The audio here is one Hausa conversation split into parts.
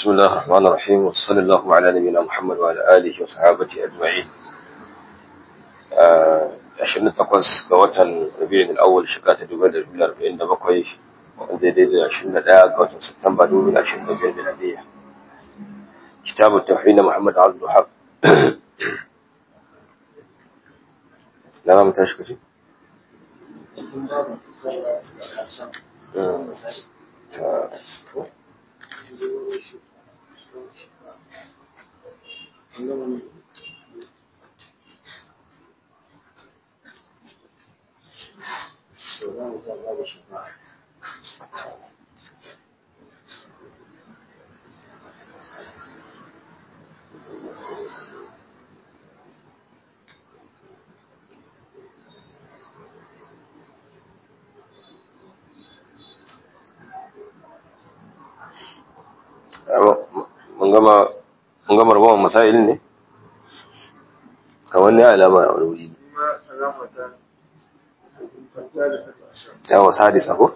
بسم الله الرحمن الرحيم وصلى الله على نبينا محمد وعلى آله وصحابته أجمعين ashirin takwas ga watan rabi'in al'awwal shekara ta dubu da dubu arba'in da bakwai wanda daidai da ashirin da ɗaya ga watan Satumba dubu da ashirin da biyar miladiyya kitabu tauhid na Muhammad Abdul Wahab na ma mutan shi kace mun gama mun gama rabon masail ne kamar ne alama a wani wuri yawa sadisa ko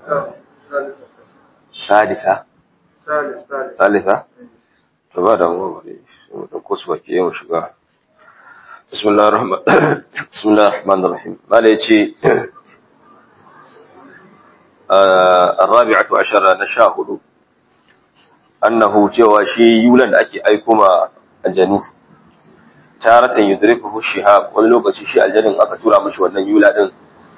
sadisa salisa to ba da mu bari mu dauko su baki yau shiga bismillahir rahman bismillahir rahmanir rahim mala yace الرابعة عشر نشاهد annahu cewa shi yulan da ake aiko ma aljanu taratan yudrikuhu shihab wani lokaci shi aljanin aka tura mishi wannan yula din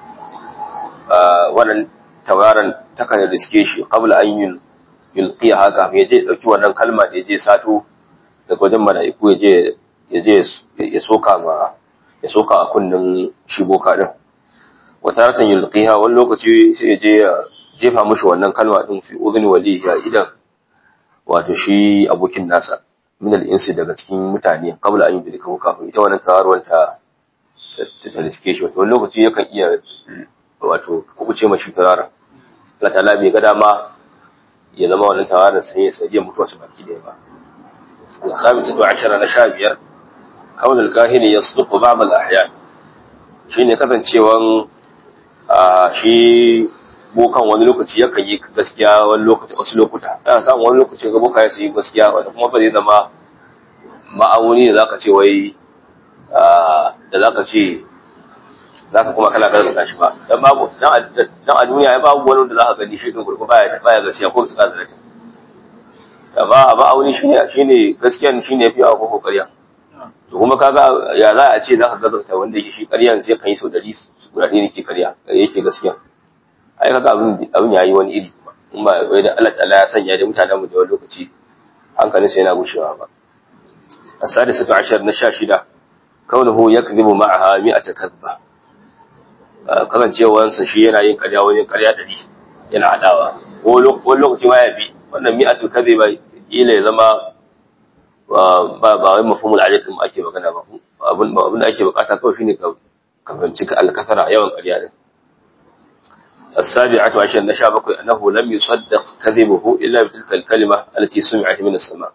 wannan tawaran takan riske shi qabla an yul yulqiya haka ya je dauki wannan kalma da je sato daga wajen mala'iku ya je ya je ya soka ma ya soka a kunnin shi boka din wa taratan yulqiha wani lokaci sai ya je ya jefa mishi wannan kalma din fi udhni walihi idan wato shi abokin nasa min al-insi daga cikin mutane qabla an yudrika ko kafin ita wannan tawarwar ta ta riske shi wato wani lokaci yakan iya wato kubuce mashi tawaran Allah ta'ala bai ga dama ya zama wannan tawaran sai ya saje mutuwa su baki da ba al-khamisatu ashara na sha biyar kawl al-kahini yasduqu ba'd al-ahyan shine kasancewan shi bokan wani lokaci yakan yi gaskiya wani lokaci wasu lokuta ana samun wani lokaci ga boka ya yi gaskiya wanda kuma ba zai zama ma'auni da zaka ce wai da zaka ce zaka kuma kana gaza shi ba dan babu dan a duniya ya babu wani da zaka gani shi din gurgu baya baya gaskiya ko su kaza zata amma ma'auni shine shine gaskiyan shine yafi a koko ƙarya to kuma kaga ya za a ce zaka gaza wanda yake shi ƙaryan sai kan yi sau 100 guda ɗaya ne ke ƙarya yake gaskiya ai kaga abin abin yayi wani iri in ba wai da Allah ta'ala ya sanya da mutanen mu da wani lokaci hankalin sa yana gushewa ba as-sadisatu ashar na 16 kaunuhu yakdhibu ma'aha mi'ata kadhba kasancewar sa shi yana yin ƙarya wani ƙarya dari yana hadawa ko wani lokaci ma ya bi wannan mi'atu kadhiba ila ya zama ba ba wai mafhumul ajab din ake magana ba abin abin da ake bukata kawai shine ka ka fahimci al-kasara yawan ƙarya din السابعة عشر نشابك أنه لم يصدق كذبه إلا بتلك الكلمة التي سمعت من السماء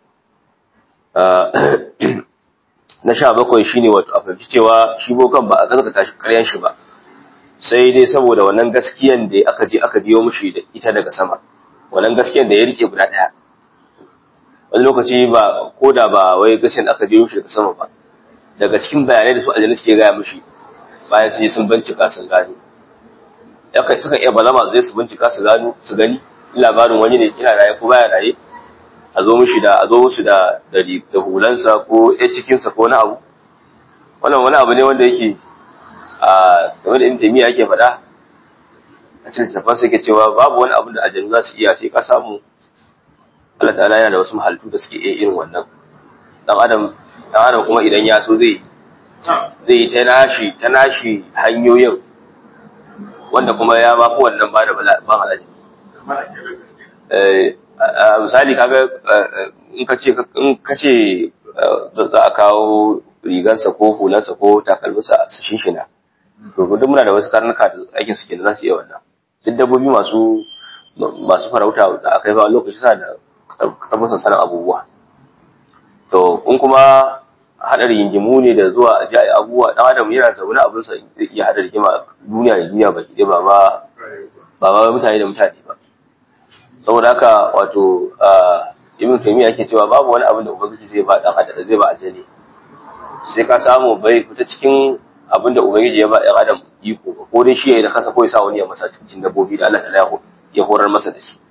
نشابك يشيني وتأفهمci cewa shi bokan ba a gaskata shi ƙaryan shi ba sai dai saboda wannan gaskiyan da aka je aka jiyo mushi da ita daga sama wannan gaskiyan da ya rike guda ɗaya wani lokaci ba ko da ba wai gaskiyan aka jiyo mushi daga sama ba daga cikin bayanai da su aljanna suke gaya mushi bayan sun yi sun bincika sun gano yakan suka iya balama zai su bincika su gano su gani labarin wani ne ina raye ko baya raye a zo mishi da a zo musu da da da hulansa ko ya cikin sa ko wani abu wannan wani abu ne wanda yake a game da intimi yake faɗa a cikin tafan sai ke cewa babu wani abu da aljanu za su iya sai ka samu Allah ta'ala yana da wasu mahaltu da suke iya irin wannan dan adam dan adam kuma idan ya so zai zai yi ta nashi ta nashi hanyoyin wanda kuma ya ba fi wannan ba da ban alaji. Misali kaga in ka ce in ka ce za a kawo rigarsa ko hulansa ko takalminsa su shinshina. To duk muna da wasu karnuka da aikin su ke da za su iya wannan. Duk dabbobi masu masu farauta da aka yi ba lokaci sa da karfin sanin abubuwa. To in kuma haɗa rigingimu ne da zuwa a ji abubuwa ɗan adam yana zaune abin sa zai iya haɗa rigima duniya da duniya baki ɗaya ba ma ba ma mutane da mutane ba saboda haka wato ibn taymiya yake cewa babu wani abin da ubangiji zai ba dan adam zai ba ajali sai ka samu bai fita cikin abin da ubangiji ya ba dan adam iko ko dai shi ya yi da kansa ko ya sa wani ya masa cikin dabbobi da Allah ta ya horar masa da shi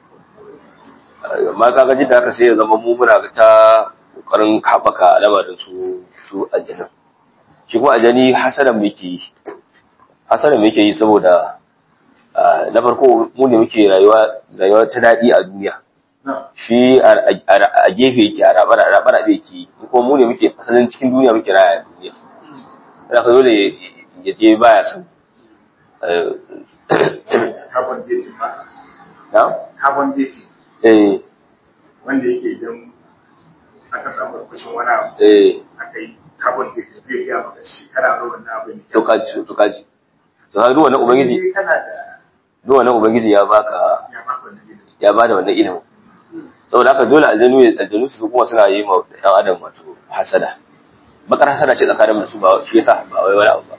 amma kaga jin da haka sai ya zama mu muna ga ta kokarin haɓaka lamarin su su aljanin shi kuma aljani hasanan muke yi hasanan muke yi saboda na farko mu ne muke rayuwa rayuwa ta daɗi a duniya shi a gefe yake a rabar a rabar abe yake kuma mu ne muke asalin cikin duniya muke raya a duniya da ka dole ya je baya san carbon dating ba na carbon dating eh wanda yake idan aka samu rukushin wani abu eh aka yi carbon dating zai gaya maka shekara nawa wannan abin to kaji to kaji to har duwa na ubangiji Sai kana da duwa na ubangiji ya baka ya baka wannan ilimi ya bada wannan ilimin saboda haka dole aljanu aljanu su kuma suna yi ma ɗan adam wato hasada bakar hasada ce tsakanin da su ba shi yasa ba wai wani abu ba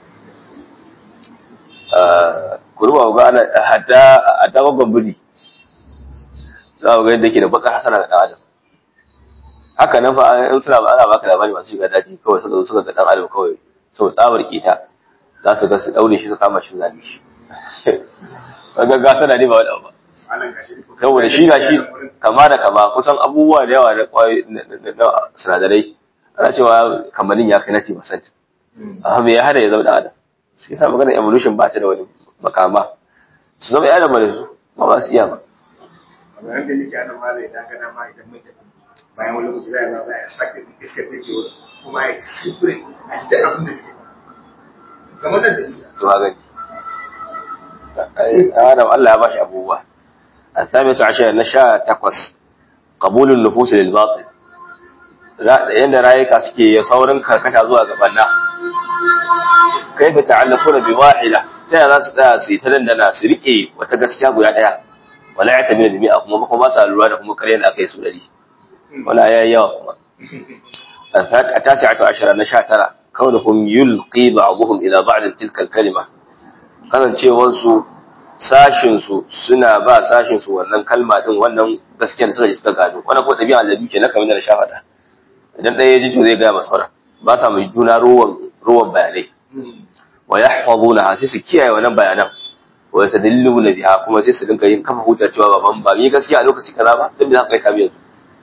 Ah, ku ruba ga ana hatta hatta gwagwan biri za ku ga yadda ke da bakar hasada ga ɗan adam haka nan fa in suna ba ana baka labari masu shiga daji kawai suka zo suka ga ɗan adam kawai sau tsabar kita za su ga su daure shi su kama shi su zabe shi kaga gasana ne ba wani abu ba malam gashi saboda shi gashi kama da kama kusan abubuwa da yawa na kwayoyi na- na na sinadarai ana cewa kamalin ya kai na percent amma me ya hada ya zama da adam shi yasa maganar evolution ba ta da wani makama su zama ya da su ba ba su iya ba a garin da nake ana malam idan ka dama idan mun tafi bayan wani lokaci za a zo a sake iskar da ke wurin kuma a yi kuskure a ji da abin da ke kamar da dalila to ha gani adam Allah ya bashi abubuwa الثامنة عشر نشاء تقص قبول النفوس للباطل yanda rayuka suke saurin karkata zuwa gabanna kai ba ta'allaquna bi wahida ta za su tsaya su yi ta dandana su rike wata gaskiya guda daya wala ya tabi da mi'a kuma ba sa lura da kuma kare da aka yi su dari wala ya yawa kuma a tasi'atu ashara na sha tara kaunuhum yulqi ba'dhum ila ba'd tilka al-kalima kasancewar su sashin su suna ba sashin su wannan kalma din wannan gaskiyar da suka ji suka gano wannan ko dabi'a da duke na kamar da na sha faɗa idan ɗaya ya ji to zai gaya masa sauran ba sa mai juna ruwan ruwan bayanai wa yahfazuna sai su kiyaye wannan bayanan wa yastadilluna biha kuma sai su dinga yin kafa hujja cewa baban ba mi gaskiya a lokaci kaza ba dan me za ka kai kami yanzu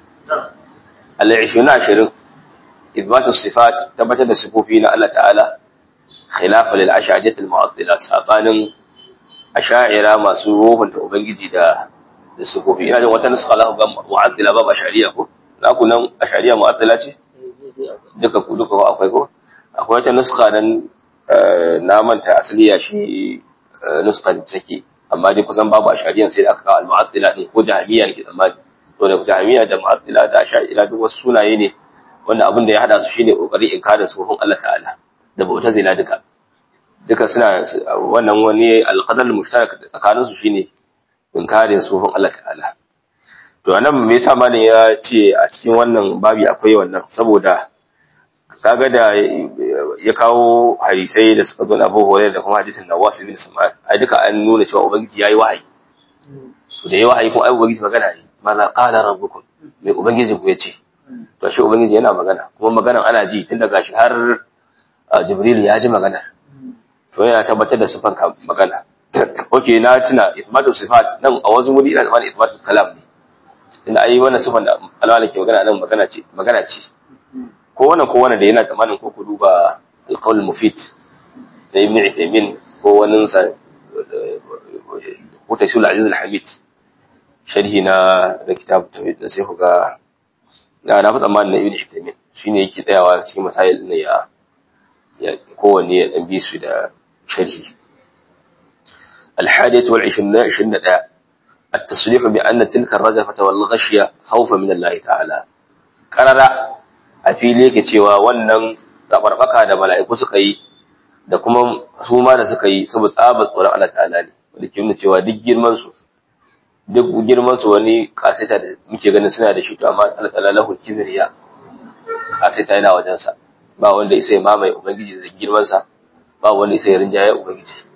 al-20 ashirin ithbatu sifat tabbatar da sifofi na Allah ta'ala khilafa lil ash'ariyat al-mu'attila sabanin ash'ira masu ruhunta ubangiji da da sifofi ina jin wata nuska za ku ga mu'attila ba ash'ariya ko za ku nan ash'ariya mu'attila ce duka ku duka ko akwai ko akwai wata nuska nan eh, na manta asaliya shi eh, nuskan take amma dai kusan babu ash'ariyan sai da aka kawo al-mu'attila din ko jahmiya ne ke tsammani to da jahmiya da mu'attila da ash'ira duk wasu sunaye ne wanda abin da ya hada su shine kokari inkarin sufin Allah ta'ala da mu'tazila duka duka suna wannan wani alqadar mushtarak tsakanin su shine inkarin sufin Allah ta'ala to anan me yasa malam ya ce a cikin wannan babi akwai wannan saboda kaga da ya kawo hadisai da suka zo na Abu Hurairah da kuma hadisin Nawas ibn Sam'an ai duka an nuna cewa ubangiji yayi wahayi to da yayi wahayi kuma ai ubangiji magana ne maza qala rabbukum me ubangiji ku yace to shi ubangiji yana magana kuma maganan ana ji tun daga shi har a, jibril ya ji magana to yana tabbatar da sifan ka- magana okay na tuna ithbatu sifat nan a wasu wuri ina tsammanin ithbatu kalam ne tunda ai wannan sifan da Allah ke magana nan magana ce magana ce ko wannan ko wannan da yana tsammanin ko ku duba al-qawl mufid da ibn Uthaymeen ko wannan sa ko tafsir al-aziz al-hamid sharhi na da kitab tawhid da sai ku ga na na fi tsammanin na ibn Uthaymeen shine yake tsayawa cikin masail ne ya ya kowanne ya dan bi su da sharhi الحادية والعشرين عشرين دقيقة التصريح بأن تلك الرجفة والغشية خوفا من الله تعالى قرر أفيلي كتوا ونن ربربكا da mala'iku suka yi da kuma su ma da suka yi saboda tsabar tsoron Allah ta'ala ne wanda ke nuna cewa duk girman su duk girman su wani kasaita da muke ganin suna da shi to amma Allah ta'ala lahu kibriya kasaita yana wajen sa ba wanda isa ya mamaye ubangiji da girman sa ba wanda isa ya rinjaye ubangiji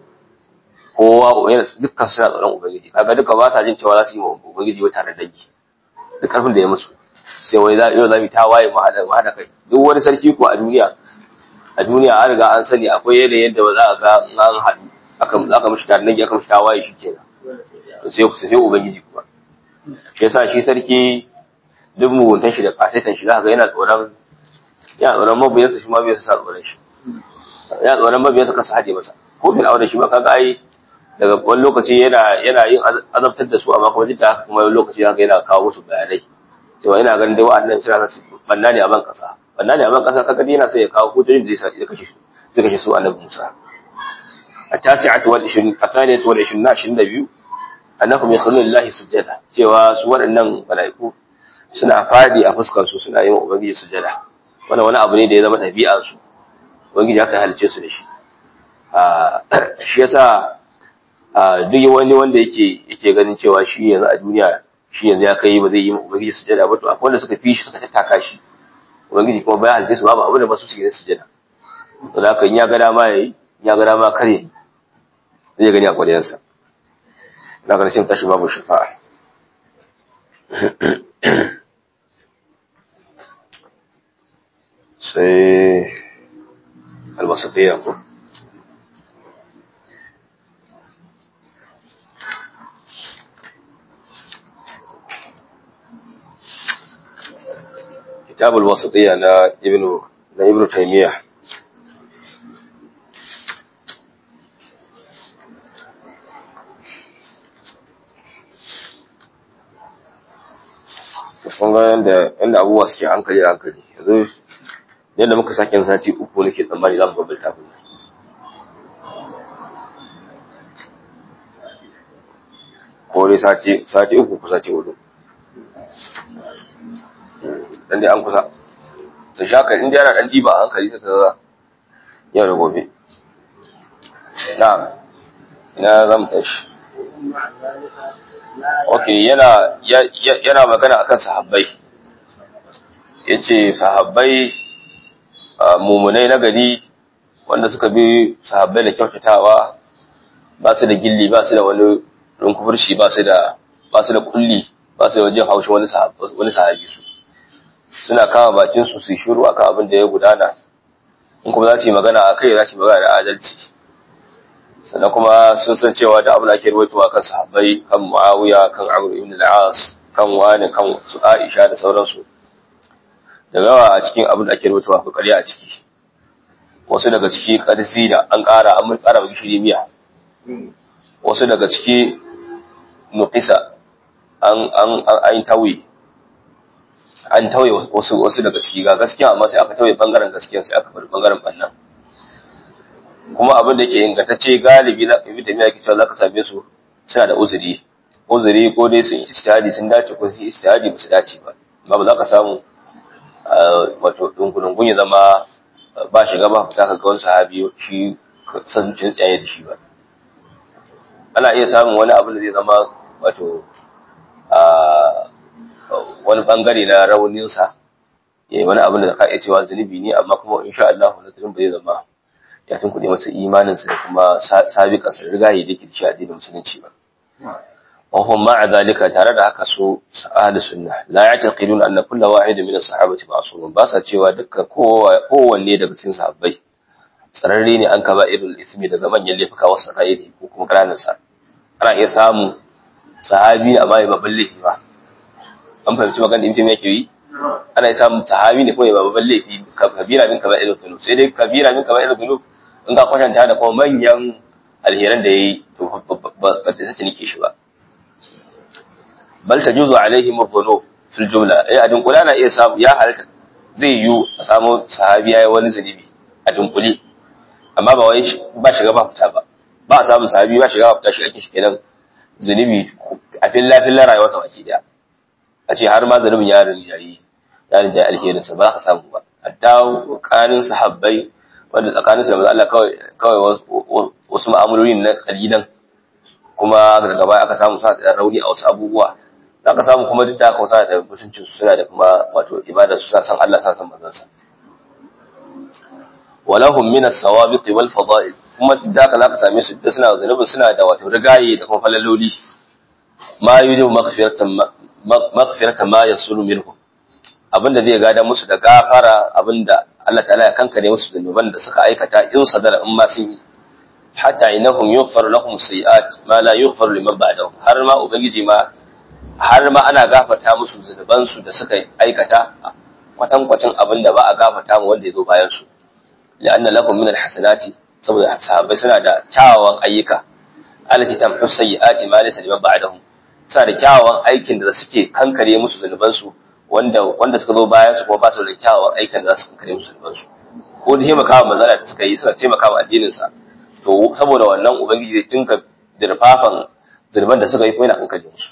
kowa yana dukkan suna tsoron ubangiji kaga duka ba sa jin cewa za su yi wa ubangiji ba tare da dangi da karfin da ya musu sai wai yau za mu ta waye mu hada mu hada kai duk wani sarki ko a duniya a duniya an riga an sani akwai yanayin yadda ba za a ga an haɗu aka aka mishi tarnaki aka mishi tawaye shi kenan to sai sai ubangiji kuma shi yasa shi sarki duk muguntan shi da kasaitan shi za ga yana tsoron yana tsoron mabiyansa shi ma bai sa tsoron shi yana tsoron mabiyansa kasa haɗe masa ko bin aure shi ma kaga ai daga wani lokaci yana yana yin azabtar da su amma kuma duk da haka kuma wani lokaci haka yana kawo musu bayanai cewa ina ganin dai wa'annan suna su banna ne a ban kasa banna ne a ban kasa kaga dai yana sai ya kawo hujjojin da zai sa ya kashe su zai kashe su annabi Musa التاسعة والعشرين الثانية والعشرين عشرين دبيو أنهم يخلون لله سجدا cewa su waɗannan mala'iku suna fadi a fuskar su suna yi wa ubangiji sujada wannan wani abu ne da ya zama ɗabi'ar su ubangiji aka halice su da shi shi yasa duk wani wanda yake yake ganin cewa shi yanzu a duniya shi yanzu ya kai ba zai yi wa ubangiji sujada ba to akwai wanda suka fi shi suka tattaka shi ubangiji kuma bayan halice su babu abu da ba su suke da sujada to da haka in ya ga dama yayi ya ga dama kare zai gani a ƙwaryansa na ƙarshen tashi babu shafa'a sai alwasafiya ko kitabul wasatiyya na ibnu na ibnu taymiyyah kun ga yanda yanda abubuwa suke hankali da hankali yanzu yadda muka sake yin sati uku nake tsammani za mu ga littafin nan ko dai sati sati uku ko sati hudu dan dai an kusa da shaka in dai yana dan diba a hankali ta kaga yau da gobe na ina za mu tashi ok yana yana magana akan sahabbai yace sahabbai mumunai na gari wanda suka bi sahabbai da kyautatawa ba su da gilli ba su da wani runkufurci ba su da ba su da kulli ba su da wajen haushi wani wani sahabi su suna kama bakin su su shiru akan abin da ya gudana in kuma za su yi magana akai za su yi magana da adalci sannan kuma sun san cewa da abin da ake ruwaitowa kan sahabbai kan muawiya kan amr ibn al-as kan wani kan su aisha da sauransu da yawa a cikin abin da ake ruwaitowa ko ƙarya a ciki wasu daga ciki ƙarsi da an ƙara an ƙara maki shiri miya wasu daga ciki nuqisa an an an tawi an tawaye wasu wasu daga ciki ga gaskiya amma sai aka tawaye bangaren gaskiya sai aka bar bangaren bannan kuma abin da yake ingantacce galibi na ibn tamiya yake cewa zaka same su suna da uzuri uzuri ko dai sun ijtihadi sun dace ko sun ijtihadi ba su dace ba amma ba za ka samu wato dungunungun ya zama ba shiga ba fita ka ga wani sahabi shi san zuciyar tsaye da shi ba ana iya samun wani abin da zai zama wato wani bangare na rauninsa ya yi wani abin da ka iya cewa zunubi ne amma kuma insha Allah wani zunubi ba zai zama ya tunkuɗe masa imaninsa da kuma sabiƙansa da rigaye da ke da shi a addinin musulunci ba. وهم مع ذلك tare da haka su ahli sunna la ya'taqidun anna kull wahid min as-sahabati ma'sum ba sa cewa dukkan kowanne daga cikin sahabbai tsararre ne an kaba irin ismi daga manyan laifuka wasu kairi ko kuma kananan sa ana iya samu sahabi amma ya babban laifi ba an fahimci magana da mutum yake yi ana iya samun sahabi ne kuma ya babban laifi kabira min kaba irin zunub sai dai kabira min kaba irin zunub in ka kwatanta da kuma manyan alheran da yayi to ba ta sace nike shi ba bal tajuzu alaihim adh-dhunub fil jumla eh a dunkula na iya samu ya halaka zai yi a samu sahabi yayi wani zunubi a dunkule amma ba wai ba shiga ba fita ba ba a samu sahabi ba shiga ba fita shi ake shi kenan zunubi a filla filla rayuwar sa baki daya a ce har ma zunubin ya rinjayi ya rinjayi alherin sa ba za ka samu ba hatta tsakanin sahabbai wanda tsakanin su da manzo Allah kawai kawai wasu ma'amaloli na kalilan kuma daga baya aka samu sa da rauni a wasu abubuwa za ka samu kuma duk da aka wasa da mutuncin su suna da kuma wato ibada su sa san Allah sa san manzon sa walahum min as-sawabiq wal fada'il kuma duk da aka za ka same su da suna zanubi suna da wato rigaye da kuma falaloli ma yujibu maghfiratan maghfirata ma yasulu minhum abinda zai gada musu da gafara abinda Allah ta'ala ya kankare musu zunuban da suka aikata in sadara in ma sun yi hatta innahum yughfar lahum sayi'at ma la yughfar liman ba'dahum har ma ubangiji ma har ma ana gafarta musu zunuban su da suka aikata kwatan kwacin abinda ba a gafarta mu wanda ya zo bayan su la'anna lakum min alhasanati saboda sahabbai suna da kyawawan ayyuka allati tamhu sayi'ati ma laysa liman ba'dahum suna da kyawawan aikin da suke kankare musu zunuban su wanda wanda suka zo bayan su kuma ba su da kyawawan aikin da za su kankare musu zunuban su ko da taimakawa manzala da suka yi suna taimakawa addinin sa to saboda wannan ubangiji zai tinka dirfafan zunuban da suka yi ko yana kankare musu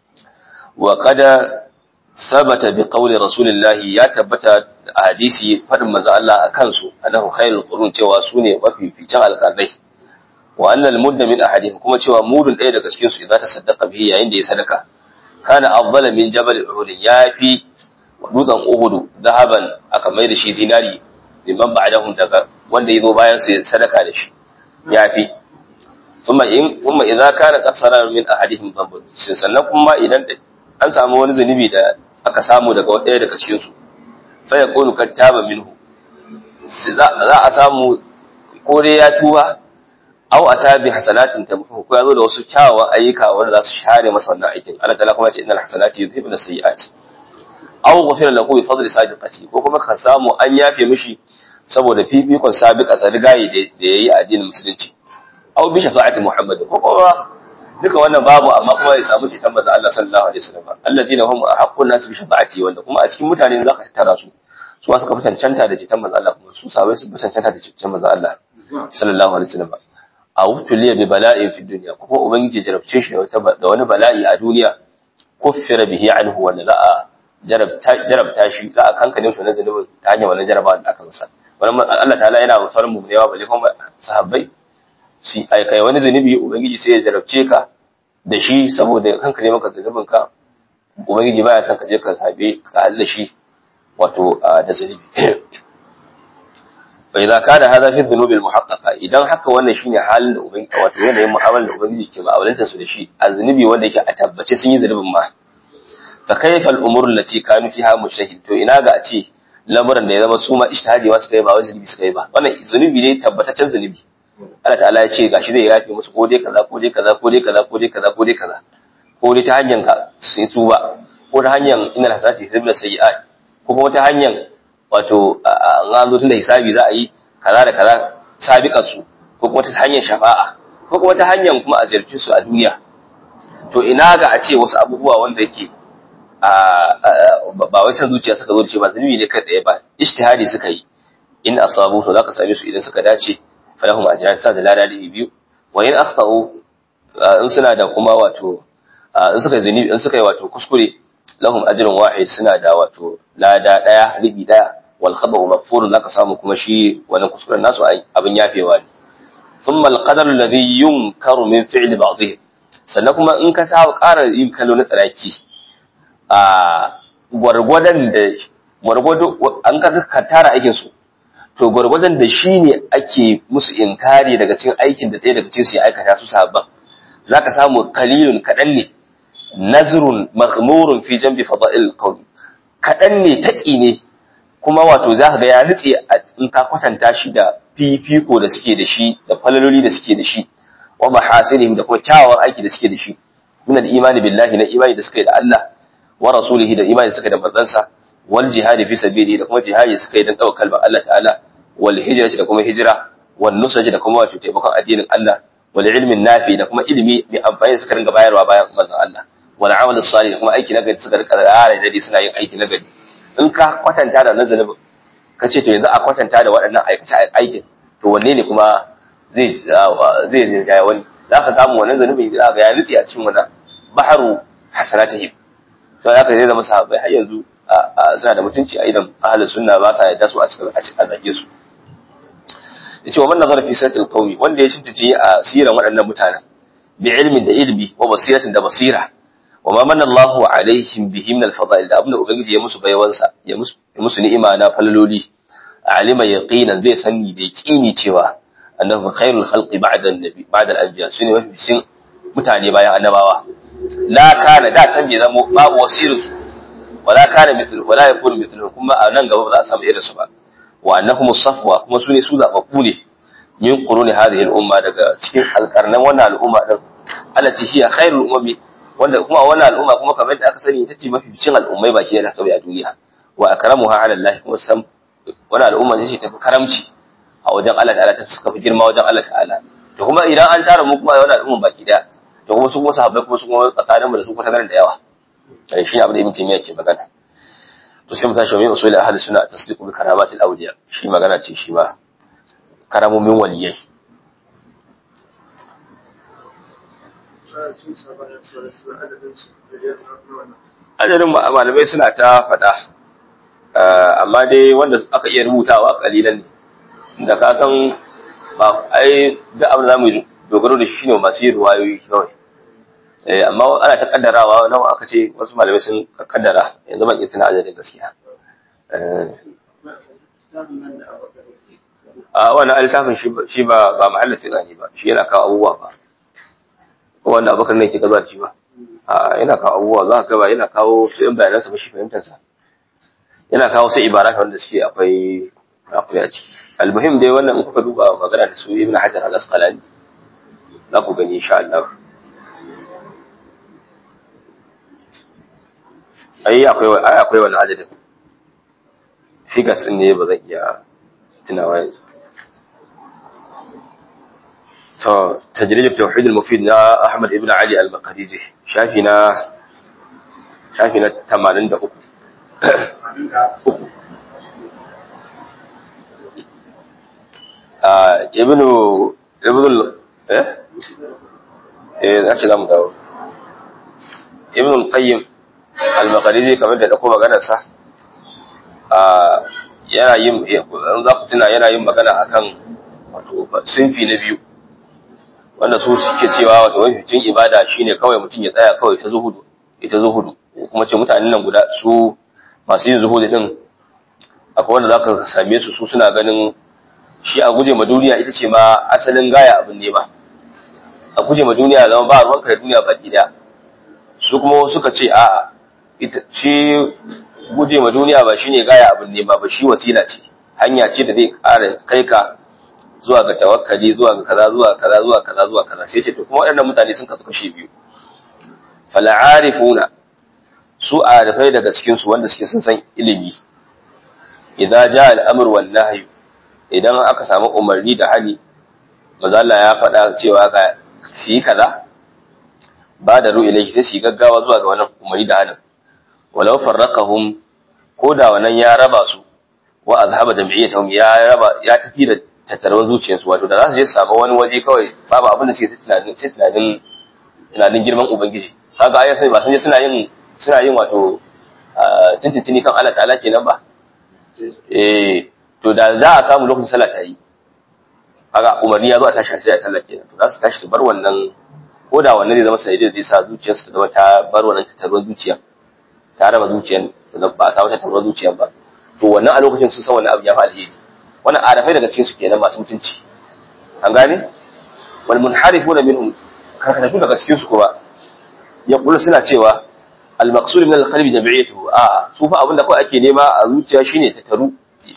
wa kada sabata bi qawli rasulillahi ya tabbata a hadisi fadin manzo Allah a kansu annahu khairul qurun cewa sune mafificin alqarnai wa annal mudda min ahadihim kuma cewa mudun ɗaya daga cikin su idan ta saddaqa bihi yayin da ya sadaka kana afdala min jabal uhud yafi dutsen uhud zahaban aka mai da shi zinari liman ba'dahum daga wanda yazo bayan su sadaka da shi yafi kuma in kuma idza kana qasara min ahadihim dhanbun sannan kuma idan an samu wani zunubi da aka samu daga ɗaya daga cikin su fa yaqulu kattaba minhu za a samu ko dai ya tuba aw atabi hasanatin tamhu ko yazo da wasu kyawawan ayyuka wanda za su share masa wannan aikin Allah ta'ala kuma ya ce innal hasanati yudhibun as-sayyi'at aw ghafira lahu bi fadli sabiqati ko kuma ka samu an yafe mishi saboda fifikon sabiqa sarigayi da yayi a addinin musulunci aw bi shafa'ati muhammad ko kuma duka wannan babu amma kuma ya samu ceton manzo Allah sallallahu alaihi wasallam alladina hum ahaqqun nas bi shafa'ati wanda kuma a cikin mutane zaka tara su su suka fi cancanta da ceton manzo Allah kuma su sabai su fi cancanta da ceton manzo Allah sallallahu alaihi wasallam a wutuliya bi bala'in fi dunya kuma ubangiji jarabce shi da wani bala'i a duniya kuffira bihi anhu wanda za a jarabta shi za a kankane shi na zunubin ta hanyar wannan jarabawa da aka masa wannan Allah ta'ala yana wa sauran mu'mini balle kuma sahabbai shi ai kai wani zunubi ubangiji sai ya jarabce ka da shi saboda kankane maka zunubin ka ubangiji baya son ka je ka sabe ka halla shi wato da zunubi fa idza kana hadha fi dhunubi al-muhaqqaqa idan haka wannan shine halin da ubangiji wato yanayin mu'amalar da ubangiji ke ma'amalanta su da shi a zunubi wanda yake a tabbace sun yi zunubin ma fa kayfa al-umur allati kanu fiha mujtahid to ina ga a ce lamuran da ya zama su ma ijtihadi ma suka yi ba wai zunubi suka yi ba wannan zunubi ne tabbataccen zunubi Allah ta'ala ya ce gashi zai yafe musu ko dai kaza ko dai kaza ko dai kaza ko dai kaza ko dai kaza ko dai ta hanyar ka sai tuba ko ta hanyar innal hasanati yuzhibna sayyi'at ko kuma ta hanyar wato an zo tun da hisabi za a yi kaza da kaza sabiƙa su ko kuma ta hanyar shafa'a ko kuma ta hanyar kuma a ziyarci su a duniya to ina ga a ce wasu abubuwa wanda yake ba wai san zuciya suka zo da ce ba zunubi ne kai tsaye ba ijtihadi suka yi in asabu to zaka same su idan suka dace falahum ajran sa da lada da biyu wa in akhtau in suna da kuma wato in suka zunubi in suka yi wato kuskure lahum ajrun wahid suna da wato lada daya ribi daya wal khaba'u maghfurun zaka samu kuma shi wannan kuskuren nasu abin yafewa ne thumma al qadar alladhi yunkaru min fi'li ba'dih sannan kuma in ka saba ƙara yin kallo na tsaraki a gwargwadon da gwargwado an ka ka tara aikin su to gwargwadon da shi ne ake musu inkari daga cikin aikin da ɗaya daga cikin su ya aikata su sabban zaka samu kalilun kaɗan ne nazrun maghmurun fi jambi fada'il qawl kadan ne taki ne kuma wato zaka ga ya nutse in ka kwatanta shi da fifiko da suke da shi da falaloli da suke da shi wa mahasinihim da kuma kyawawan aiki da suke da shi min al-imani billahi na imani da suke da Allah wa rasulihi da imani da suke da manzansa wal jihadi fi sabili da kuma jihadi da suke dan daukar kalmar Allah ta'ala wal hijrati da kuma hijira wal nusrati da kuma wato taimakon addinin Allah wal ilmin nafi da kuma ilimi mai amfani da suka ringa bayarwa bayan manzon Allah wal amal salih kuma aiki na gari suka rika rara dare suna yin aiki na gari in ka kwatanta da nazarin ka ce to yanzu a kwatanta da waɗannan aikace aikin to wanne ne kuma zai zai rinjaya wani za ka samu wannan zanubin za ga ya nutse a cikin wannan baharu hasanatihim sai haka zai zama sahabbai har yanzu suna da mutunci a idan ahlus sunna ba sa yadda su a cikin a cikin zage su yace wa man nazara fi siratil qawmi wanda ya tuntuce a siran waɗannan mutanen bi ilmin da ilmi wa basiratin da basira wa ma manna Allahu alaihim bihi min al-fada'il da abinda ubangiji ya musu baiwansa ya musu ya musu ni'ima na falaloli alima yaqinan zai sani da yaqini cewa annahu khairul khalqi ba'da an-nabi ba'da al-anbiya sune mafi mutane bayan annabawa la kana da can bai zama babu wasu irin su wala kana mithlu wala yakunu mithlu kuma a nan gaba ba za a samu irin su ba wa annahum safwa kuma su ne su zababbu ne min quruni hadhihi al-umma daga cikin alqarnan wannan al'umma din allati hiya khairul umami wanda kuma wannan al'umma kuma kamar da aka sani ita ce mafi bicin al'ummai baki da tabi a duniya wa akramuha ala Allah kuma sam wannan al'umma ce tafi karamci a wajen Allah ta'ala ta suka fi girma wajen Allah ta'ala to kuma idan an tara mu kuma wannan al'umma baki daya to kuma su kuma sahabbai kuma su kuma tsakaninmu da su kuma da yawa dan shi abin da Ibn Taymiyyah ke magana to sai mu tashi wa min usul ahli sunna tasdiqu bi karamatil awliya shi magana ce shi ma karamomin waliyai adadin malamai suna ta faɗa amma dai wanda aka iya rubutawa kalilan ne da ka san ba ai duk abin da zamu dogaro da shi ne masu yin ruwayoyi kawai amma ana ta kaddarawa nawa aka ce wasu malamai sun kaddara yanzu ban iya tuna adadin gaskiya a wannan littafin shi ba ba mahallin tsirani ba shi yana kawo abubuwa ba ko wanda abokan ne ke gaza da shi ba a yana kawo abubuwa za ka ba yana kawo su yan bayanansa ba shi fahimtarsa yana kawo su ibara wanda suke akwai akwai a ciki almuhim dai wannan in kuka duba magana da su ibn hajar al-asqalani za ku gani insha Allah ai akwai ai akwai wannan adadin figures din ne ba zan iya tunawa yanzu to tajrid tauhid al-mufid na Ahmad ibn Ali al-Baqariji shafi na shafi na 83 ah ibn ibn eh eh zaki zamu dawo ibn al-Qayyim al-Baqariji kamar da dauko maganar sa ah yana yin za ku tuna yana yin magana akan wato sinfi na biyu wanda su suke cewa wato mafificin ibada shine kawai mutum ya tsaya kawai ta zuhudu ita zuhudu kuma ce mutanen nan guda su masu yin zuhudu din akwai wanda zaka same su su suna ganin shi a guje ma duniya ita ce ma asalin gaya abin ne ba a guje ma duniya zama ba ruwanka da duniya baki daya su kuma suka ce a ita shi guje ma duniya ba shine gaya abin ne ba ba shi wasila ce hanya ce da zai ƙara kai ka zuwa ga tawakkali zuwa ga kaza zuwa kaza zuwa kaza zuwa kaza sai ce to kuma waɗannan mutane sun kasu kashi biyu fal'arifuna su arifai daga cikin su wanda suke sun san ilimi idan ja al'amr wal nahy idan aka samu umarni da hali manzo Allah ya faɗa cewa ga su yi kaza ba da ru'i ilaihi sai su yi gaggawa zuwa ga wannan umarni da halin walau farraqahum ko da wannan ya raba su wa azhaba jami'atahum ya raba ya tafi da tattarwar zuciyarsu wato da za su je su samu wani waje kawai babu abin da suke tunanin sai tunanin tunanin girman ubangiji kaga ayar sai ba sun je suna yin suna yin wato tintintini kan Allah ta'ala kenan ba eh to da za a samu lokacin sallah ta yi kaga umarni ya zo a tashi sai a sallah kenan to za su tashi su bar wannan ko da wannan zai zama sanadiyar zai sa zuciyarsu ta zama ta bar wannan tattarwar zuciya ta raba zuciyar ba a samu tattarwar zuciyar ba to wannan a lokacin sun san wannan abu ya fi alheri wannan arafai daga cikin su kenan masu mutunci an gane wal munharifuna minhum karkatatu daga cikin su kuma yaqulu suna cewa al maqsud min al qalbi jami'atu a su fa abinda kawai ake nema a zuciya shine ta taru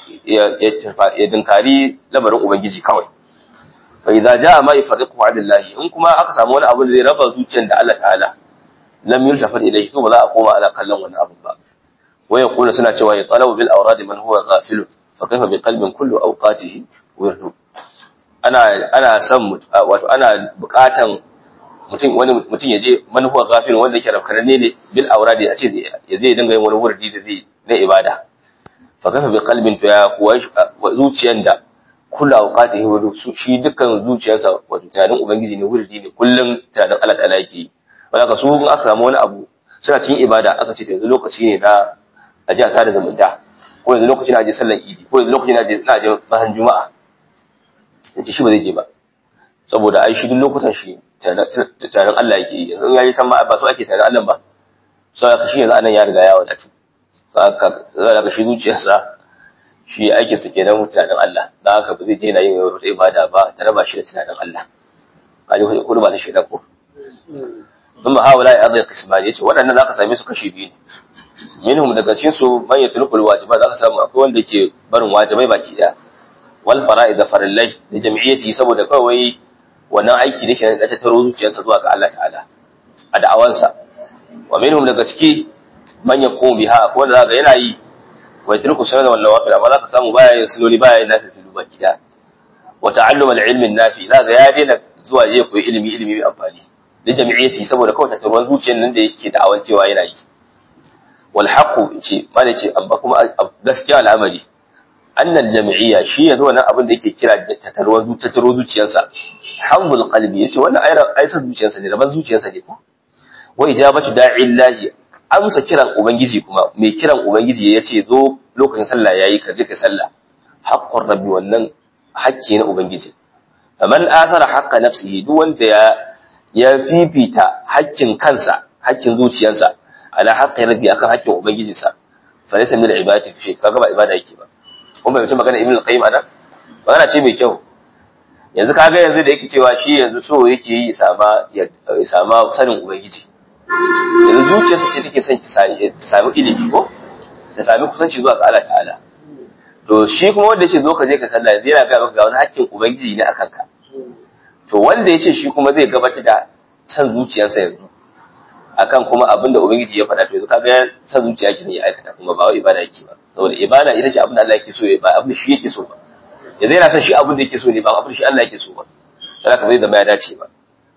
ya dinkari lamarin ubangiji kawai fa idza jaa ma yafariqu adillahi in kuma aka samu wani abu da zai raba zuciyar da Allah ta'ala lam yultafat ilayhi to ba za a koma ana kallon wannan abu ba wa yaqulu suna cewa ya talabu bil awrad man huwa ghafilun فكيف بقلب كل اوقاته ورد ana ana son wato ana bukatan mutum wani mutum yaje manufa gafin wanda yake rafkananne ne bil auradi a ce ya zai dinga yin wani wurdi da zai na ibada fa kafa bi qalbin to ya kuwa zuciyan da kullu awqatihi wa shi dukkan zuciyarsa wato tunanin ubangiji ne wurdi ne kullum tunanin Allah ta'ala yake wala ka su in aka samu wani abu suna cikin ibada aka ce yanzu lokaci ne na aje a sada zumunta ko yanzu lokacin aje sallar idi ko yanzu lokacin aje na aje bahan juma'a yace shi ba zai je ba saboda ai shi duk lokutan shi tarin Allah yake yi yanzu yayi san ma ba so ake tarin Allah ba so aka shi yanzu anan ya riga ya wadatu saka za ka shi zuciyarsa shi ake su kenan mutanen Allah dan haka ba zai je yana yin wata ibada ba ta raba shi da tunanin Allah kaji kudu ba ta shaida ko thumma haula ya adai qismani yace waɗannan zaka same su kashi biyu ne minhum daga cikin su man yatrukul wajibat zaka samu akwai wanda ke barin wajibai baki daya wal fara'id da farillai da jami'iyyati saboda kawai wannan aiki da ke da ta taro zuciyarsa zuwa ga Allah ta'ala a da'awansa wa minhum daga ciki man yaqumu biha akwai wanda zaka yana yi wa yatruku sunan wal nawafil amma zaka samu baya yin sunoni baya yin nafilu baki daya wa ta'allum al-ilmi an-nafi zaka ya daina zuwa je koyi ilimi ilimi mai amfani da jami'iyyati saboda kawai tattaruwan zuciyar nan da yake da'awan cewa yana yi wal haqu ce mana ce amma kuma gaskiya al'amari annal jami'iyya shi yanzu wannan abin da yake kira tattaruwan tattaruwan zuciyarsa hamdul qalbi yace wannan ayar aisar zuciyarsa ne raban zuciyarsa ne ko wa ijabatu da'illahi amsa kiran ubangiji kuma mai kiran ubangiji yace zo lokacin sallah yayi ka je ka sallah haqqur rabbi wannan hakki na ubangiji faman athara haqqa nafsihi duk wanda ya ya fifita hakkin kansa hakkin zuciyarsa ala haqqi rabbi akan hakkin ubangijinsa fa laysa min ibadati fi shay kaga ba ibada yake ba kun bai mutum magana ibn al-qayyim anan magana ce mai kyau yanzu kaga yanzu da yake cewa shi yanzu so yake yi sama ya sama sanin ubangiji yanzu zuciyarsa ce take son ta sami ilimi ko ta sami kusanci zuwa ga Allah ta'ala to shi kuma wanda yace zo ka je ka sallah yanzu yana ga maka ga wani hakkin ubangiji ne akan ka to wanda yace shi kuma zai gabatar da san zuciyarsa yanzu akan kuma abin da ubangiji ya faɗa to yanzu kaga san zuciya yake ya aikata kuma ba wai ibada yake ba saboda ibada ita ce abin da Allah yake so ba abin da shi yake so ba yanzu yana son shi abin da yake so ne ba abin da shi Allah yake so ba dan haka bai zama ya dace ba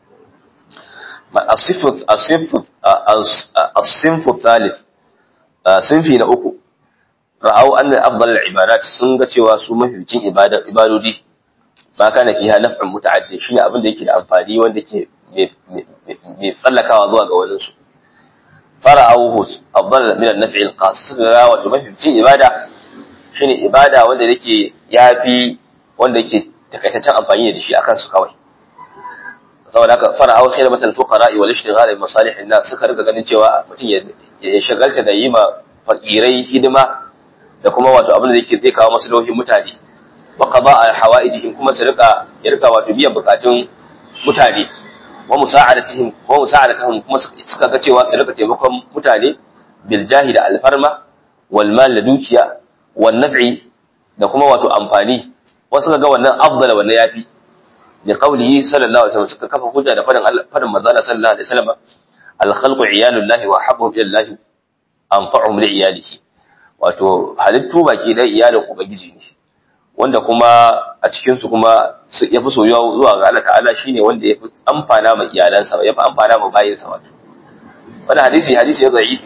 الصف الصف الصنف الثالث صنفي na uku ra'au anna afdal al-ibadat sun ga cewa su mafificin ibada ibadodi ba kana fiha naf'un muta'addi shine abin da yake da amfani wanda ke mai tsallakawa zuwa ga wani su fara'auhu afdal min an-naf'i al-qas suka ga wato mafificin ibada shine ibada wanda yake yafi wanda yake takaitaccen amfani da shi akan su kawai saboda haka fara'au khidmatul fuqara wal ishtighal bi masalih an-nas suka riga ganin cewa mutum ya shagalta da yi ma fakirai hidima da kuma wato abin da yake zai kawo maslahohin mutane wa qada'a hawaijihim kuma su rika ya rika wato biyan bukatun mutane wa musa'adatihim wa musa'adatihim kuma suka ga cewa su rika taimakon mutane bil jahi da alfarma wal mal da dukiya wan naf'i da kuma wato amfani wasu ga wannan afdal wannan yafi da qawlihi sallallahu alaihi wasallam suka kafa hujja da fadin fadin manzo sallallahu alaihi wasallam al khalqu iyalullahi wa habbuhum ila Allah anfa'uhum li iyalihi wato halittu baki dai iyalin ubangiji ne wanda kuma a cikin su kuma ya fi soyuwa zuwa ga Allah ta'ala shine wanda ya fi amfana ma iyalansa ya fi amfana ma bayinsa wato wannan hadisi hadisi ya da'ifi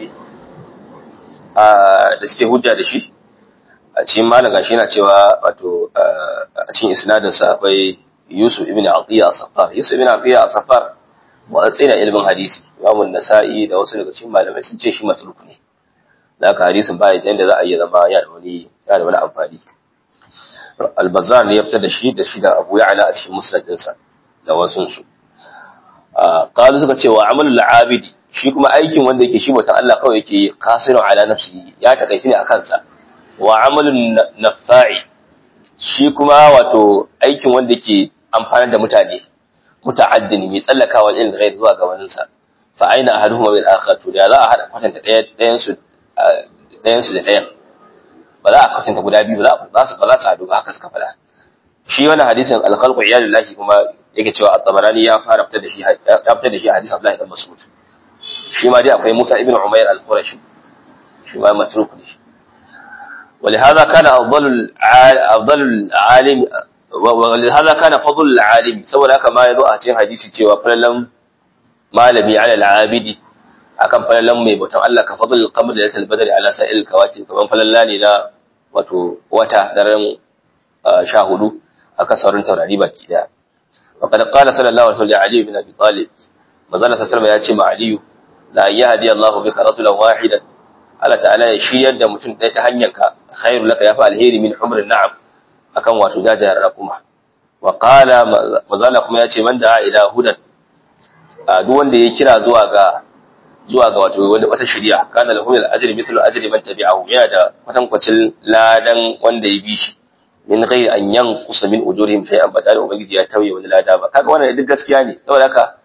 da suke hujja da shi a cikin malam gashi yana cewa wato a cikin isnadin sa akwai Yusuf ibn Atiya Safar Yusuf ibn Atiya Safar watsi na ilimin hadisi Imam Nasa'i da wasu daga cikin malamai sun ce shi matruk ne da haka hadisin ba ya da za a iya zama ya da wani ya da wani amfani Al-Bazzar ne ya fitar da shi da shi da Abu Ya'la a cikin musnad ɗinsa da wasu su qalu suka ce wa amalul abidi shi kuma aikin wanda yake shi bautan Allah kawai yake yi qasirun ala nafsihi ya takaici ne a kansa wa amalun nafa'i shi kuma wato aikin wanda yake amfanar da mutane muta'addin mai tsallakawa ilin ghair zuwa ga wani sa fa aina ahaduhuma bil akhar to da za a hada kwatanta ɗayan su ɗayan su da ɗayan ba za a kwatanta guda biyu ba za su ba za su hadu ba haka suka faɗa shi wannan hadisin al-khalqu iyalullahi kuma yake cewa at-tabarani ya fara fitar da shi ya fitar da shi hadisi Abdullah ibn Mas'ud shi ma dai akwai Musa ibn Umayr al-Qurashi shi ma matruk ne ولهذا كان أفضل أفضل العالم ولهذا كان فضل العالم saboda haka ma yazo a cikin hadisi cewa falalan malami ala al-abidi akan falalan mai bautan Allah ka fadl al-qamar da yatal badri ala sa'il kawakib kaman falalla ne na wato wata daren sha hudu akan sauran taurari baki daya وقد قال صلى الله عليه وسلم علي بن ابي طالب manzon sallallahu ya ce ma aliyu la yahdi Allah bika rajulan wahidan Allah ta'ala ya shiyar da mutum ɗaya ta hanyar ka khairu laka yafi alheri min umrin na'am akan wato jajayen raƙuma wa qala manzon kuma ya ce man da ila hudan duk wanda ya kira zuwa ga zuwa ga wato wata shirya kana lahum al-ajri mithlu ajri man tabi'ahu yana da kwatankwacin ladan wanda ya bi shi min ghairi an yanqusa min ujurihim shay'an ba tare ubangiji ya tauye wani lada ba kaga wannan duk gaskiya ne saboda haka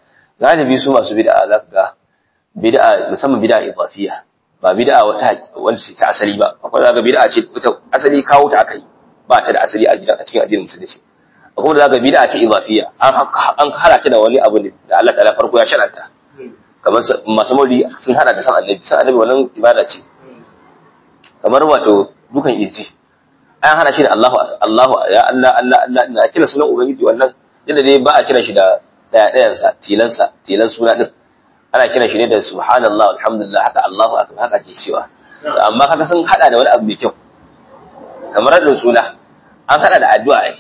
galibi su masu bid'a za ka ga bid'a musamman bid'a idafiya ba bid'a wata wanda ce ta asali ba akwai zaka bid'a ce ita asali kawo ta aka yi ba ta da asali a cikin addinin musulunci akwai da zaka bid'a ce idafiya an an hada ta da wani abu ne da Allah ta'ala farko ya sharanta kamar masu mauli sun hada da san annabi san annabi wannan ibada ce kamar wato dukan irji an hana shi da Allahu Allahu ya Allah Allah Allah ina kira sunan ubangiji wannan yadda dai ba a kira shi da daya dayan sa tilan sa tilan suna din ana kira shi ne da subhanallah alhamdulillah haka Allahu akbar haka ke cewa amma kaga sun hada da wani abu mai kyau kamar radin suna an hada da addu'a ai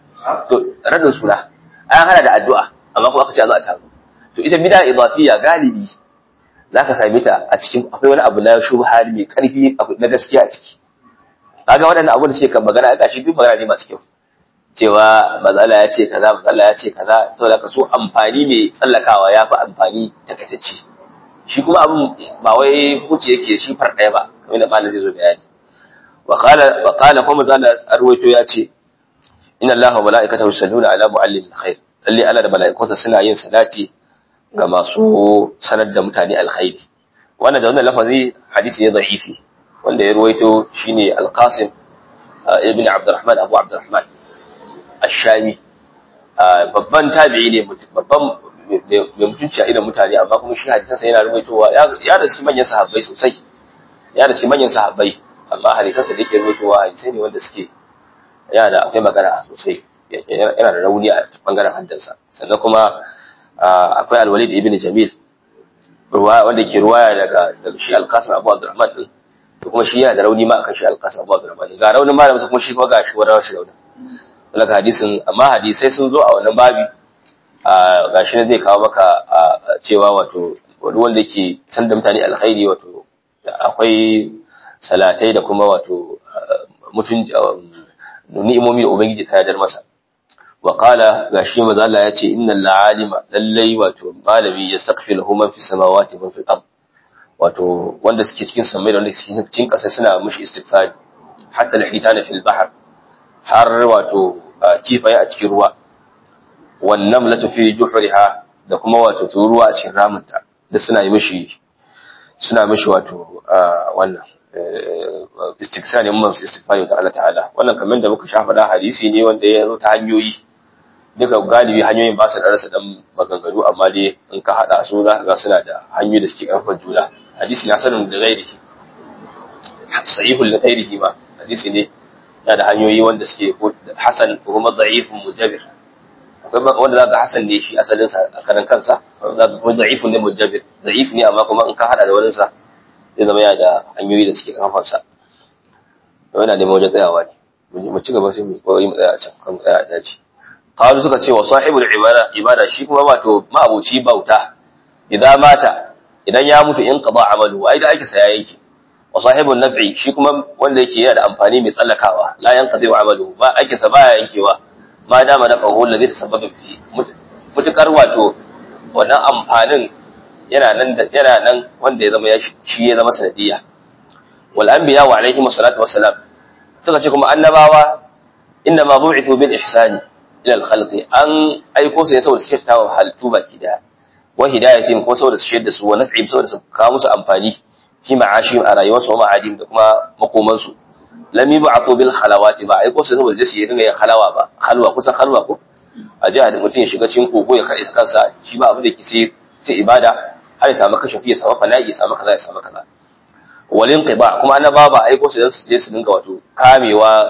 to radin suna an hada da addu'a amma kuma aka ce za a taru to ita bid'a idafiyya galibi zaka same ta a cikin akwai wani abu na shubha mai karfi na gaskiya a ciki kaga waɗannan abu da suke kan magana ga shi duk magana ne masu kyau cewa mazala ya ce kaza mazala ya ce kaza saboda ka so amfani mai tsallakawa ya fi amfani takaitacce shi kuma abin ba wai hukunci yake shi far ɗaya ba kamar da malam zai zo bayani wa qala wa qala kuma zalla arwaito ya ce inna allaha wa malaikatahu yusalluna ala muallimil khair lalle Allah da mala'ikunsa suna yin salati ga masu sanar da mutane alkhairi wannan da wannan lafazi hadisi ne da'ifi wanda ya ruwaito shine al-qasim ibn abdurrahman abu abdurrahman ash-shami babban tabi'i ne babban mai mutunci a idan mutane amma kuma shi hadisansa yana ruwaitowa ya da shi manyan sahabbai sosai ya da shi manyan sahabbai amma hadisansa da yake ruwaitowa hadisai ne wanda suke yana da akwai magana sosai yana da rauni a bangaren haddansa sannan kuma akwai al-walid ibn jamil wanda ke ruwaya daga daga shi al-qasim abu abdurrahman din to kuma shi yana da rauni ma akan shi al-qasim abu abdurrahman ga raunin malamin kuma shi kuma ga shi wani shi raunin daga hadisin amma hadisai sun zo a wannan babi ga shi zai kawo maka cewa wato wani wanda ke san da mutane alkhairi wato akwai salatai da kuma wato mutun ni'imomi da ubangiji ta yadar masa wa qala gashi maza Allah ya ce innal la'alima lallai wato malami yastaghfiru man fi samawati wa fil ard wato wanda suke cikin samai da wanda suke cikin ƙasa suna mushi istighfari hatta al-hitana fil bahr har wato kifaye a cikin ruwa wan namlatu fi juhriha da kuma wato turuwa a cikin ramunta da suna yi mishi suna mishi wato wannan istighfari mun istighfari ga Allah ta'ala wannan kamar da muka shafa da hadisi ne wanda ya zo ta hanyoyi duka galibi hanyoyin ba su da rasa dan maganganu amma dai in ka hada su za ka ga suna da hanyoyi da suke karfafa juna hadisi na sanin da gairihi sahihul da gairihi ma hadisi ne yana da hanyoyi wanda suke hasan kuma da'ifun mujabir akwai wanda zaka hasan ne shi asalin sa a karan kansa zaka kuma da'ifun ne mujabir da'if ne amma kuma in ka hada da wani sa zai zama yana da hanyoyi da suke karfafa sa yana neman wajen tsayawa ne mu ci gaba sai mu koyi mu tsaya a can kan tsaya a daji qalu suka ce wa sahibul ibada ibada shi kuma wato ma'abuci bauta idan mata idan ya mutu in qada amalu ai da ake saya yake wa sahibul naf'i shi kuma wanda yake yana da amfani mai tsallakawa la yanqadi amalu ba ake sa baya yankewa ma dama na qahu alladhi tasabbaba fi mutukar wato wannan amfanin yana nan yana nan wanda ya zama ya shi ya zama sanadiyya wal anbiya wa alaihim salatu wassalam suka ce kuma annabawa inna ma bu'ithu bil ihsani ila al khalqi an aiko su ne saboda suke tawa halittu baki daya wa hidayatin ko saboda su shedda su wa naf'im saboda su kawo musu amfani fi ma'ashim a rayuwarsu wa ma'adim da kuma makoman su lam yub'athu bil khalawati ba aiko su saboda su yi dinga yin halawa ba halwa kusan halwa ko a ji da mutum ya shiga cikin kogo ya kare kansa shi ba abin da ke sai ibada har ya samu kashafi ya samu fana'i ya samu kaza ya samu kaza walin qiba kuma annaba ba aiko su dan su je su dinga wato kamewa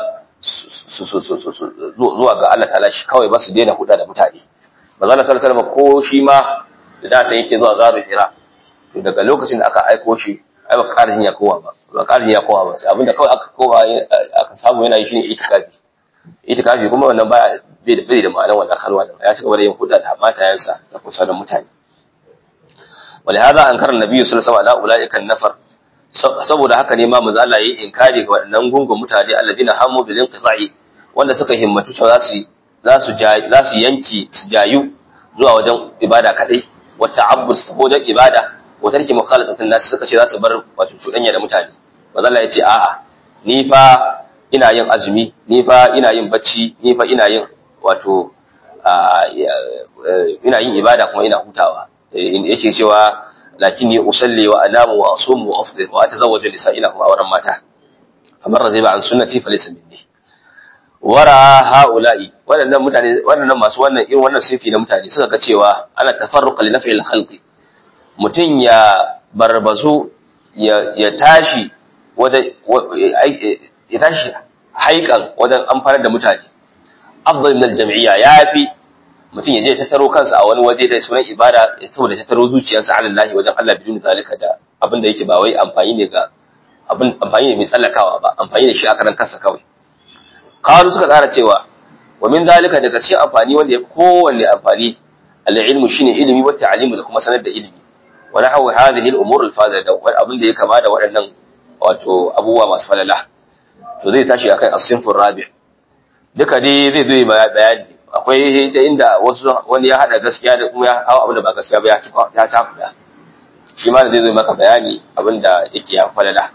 zuwa ga Allah ta'ala shi kawai ba su daina huda da mutane manzo Allah sallallahu alaihi ko shi ma da ta yake zuwa zaru hira to daga lokacin da aka aiko shi ai ba karin ya kowa ba ba karin ya kowa ba sai abinda kawai aka kowa aka samu yana yi shine itikafi itikafi kuma wannan baya bai da bai da ma'anar wannan halwa da ya ci gaba da yin huda da matayensa da kusa da mutane ولهذا انكر النبي صلى الله عليه وسلم على اولئك النفر saboda haka ne ma manzo Allah yayi inkari ga waɗannan gungun mutane alladina hamu bil inqita'i wanda suka himmatu cewa zasu zasu zasu yanki su jayu zuwa wajen ibada kadai wa ta'abbud saboda ibada wa tarki mukhalatatin nas suka ce zasu bar wato cudanya da mutane manzo Allah yace a'a ni fa ina yin azumi ni fa ina yin bacci ni fa ina yin wato ina yin ibada kuma ina hutawa in yake cewa lakinni usalli wa anamu wa asumu wa afdir wa atazawwaju nisa'ila kuma auren mata kamar raziba an sunnati falaysa minni wara haula'i waɗannan mutane waɗannan masu wannan irin wannan sifi na mutane suka ga cewa ana tafarruqa li naf'il khalqi mutun ya barbazu ya ya tashi wajen ya tashi haikan wajen amfanar da mutane afdal min al-jam'iyya yafi mutum ya je tattaro kansa a wani waje da sunan ibada ya saboda tattaro zuciyarsa ala Allah wajen Allah bidun zalika da abin da yake ba wai amfani ne ga abin amfani ne mai tsallakawa ba amfani da shi a karan kansa kawai qalu suka tsara cewa wa min zalika daga cikin amfani wanda ya kowanne amfani al-ilmu shine ilimi wa ta'limu da kuma sanar da ilimi wa nahwu hadhihi al-umur al-fadila da abin da ya kama da waɗannan wato abubuwa masu falala to zai tashi akan as-sinfur rabi' duka dai zai zo bayani akwai ta inda wasu wani ya hada gaskiya da kuma ya hawa abin da ba gaskiya ba ya ya tafuda shi ma da zai zo maka bayani abin da yake ya falala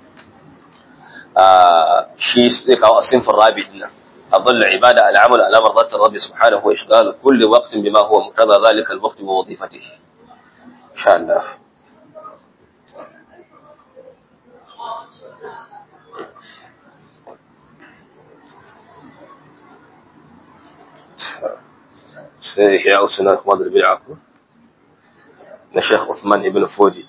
shi zai kawo asinfin rabi din nan أظل عبادة العمل على مرضات الرب سبحانه وإشغال كل وقت بما هو مقتضى ذلك الوقت ووظيفته إن شاء الله sai ihya usuna Ahmad al-Bid'a na Sheikh Uthman ibn Fodi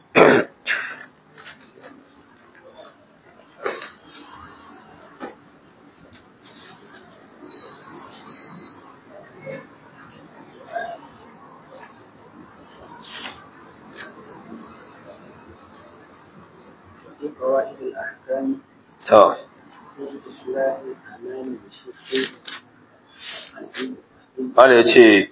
قواعد الأحكام to في إصلاح الأعمال بالشق wanda ya ce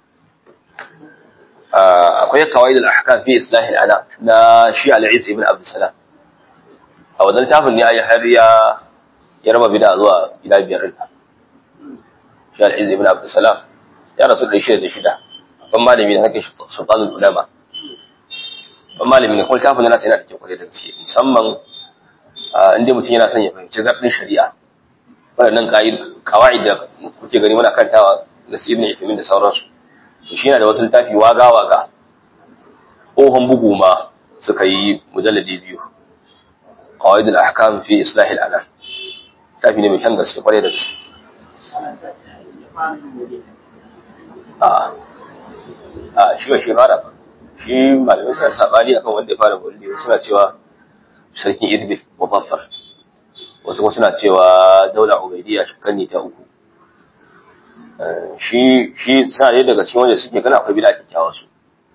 akwai kawai da ahkam fi islahi ana na shi al-Is ibn Abdul Salam a wannan tafin ne ayi har ya ya raba bid'a zuwa gida biyar din shi al-Is ibn Abdul Salam ya rasu da shi da shida ban malami ne hake sultanul ulama ban malami ne kuma tafin nasa yana da kyau kwarai da gaske musamman inda mutum yana son ya fahimci gardin shari'a waɗannan kawai da kuke gani muna kantawa da su ibn Uthaymeen da sauransu to shi yana da wasu littafi waga waga tsohon bugu ma suka yi mujalladi biyu qawaid al-ahkam fi islah al-anam tafi ne mai kyan gaske kwarai da gaske a a shi ba shi fara ba shi malamai suna sabani akan wanda ya fara bulli suna cewa sarkin idbil mubaffar wasu kuma suna cewa daula ubaidiyya shakkanni ta uku shi shi suna dai daga cikin wanda suke gana akwai bid'a kyakkyawa su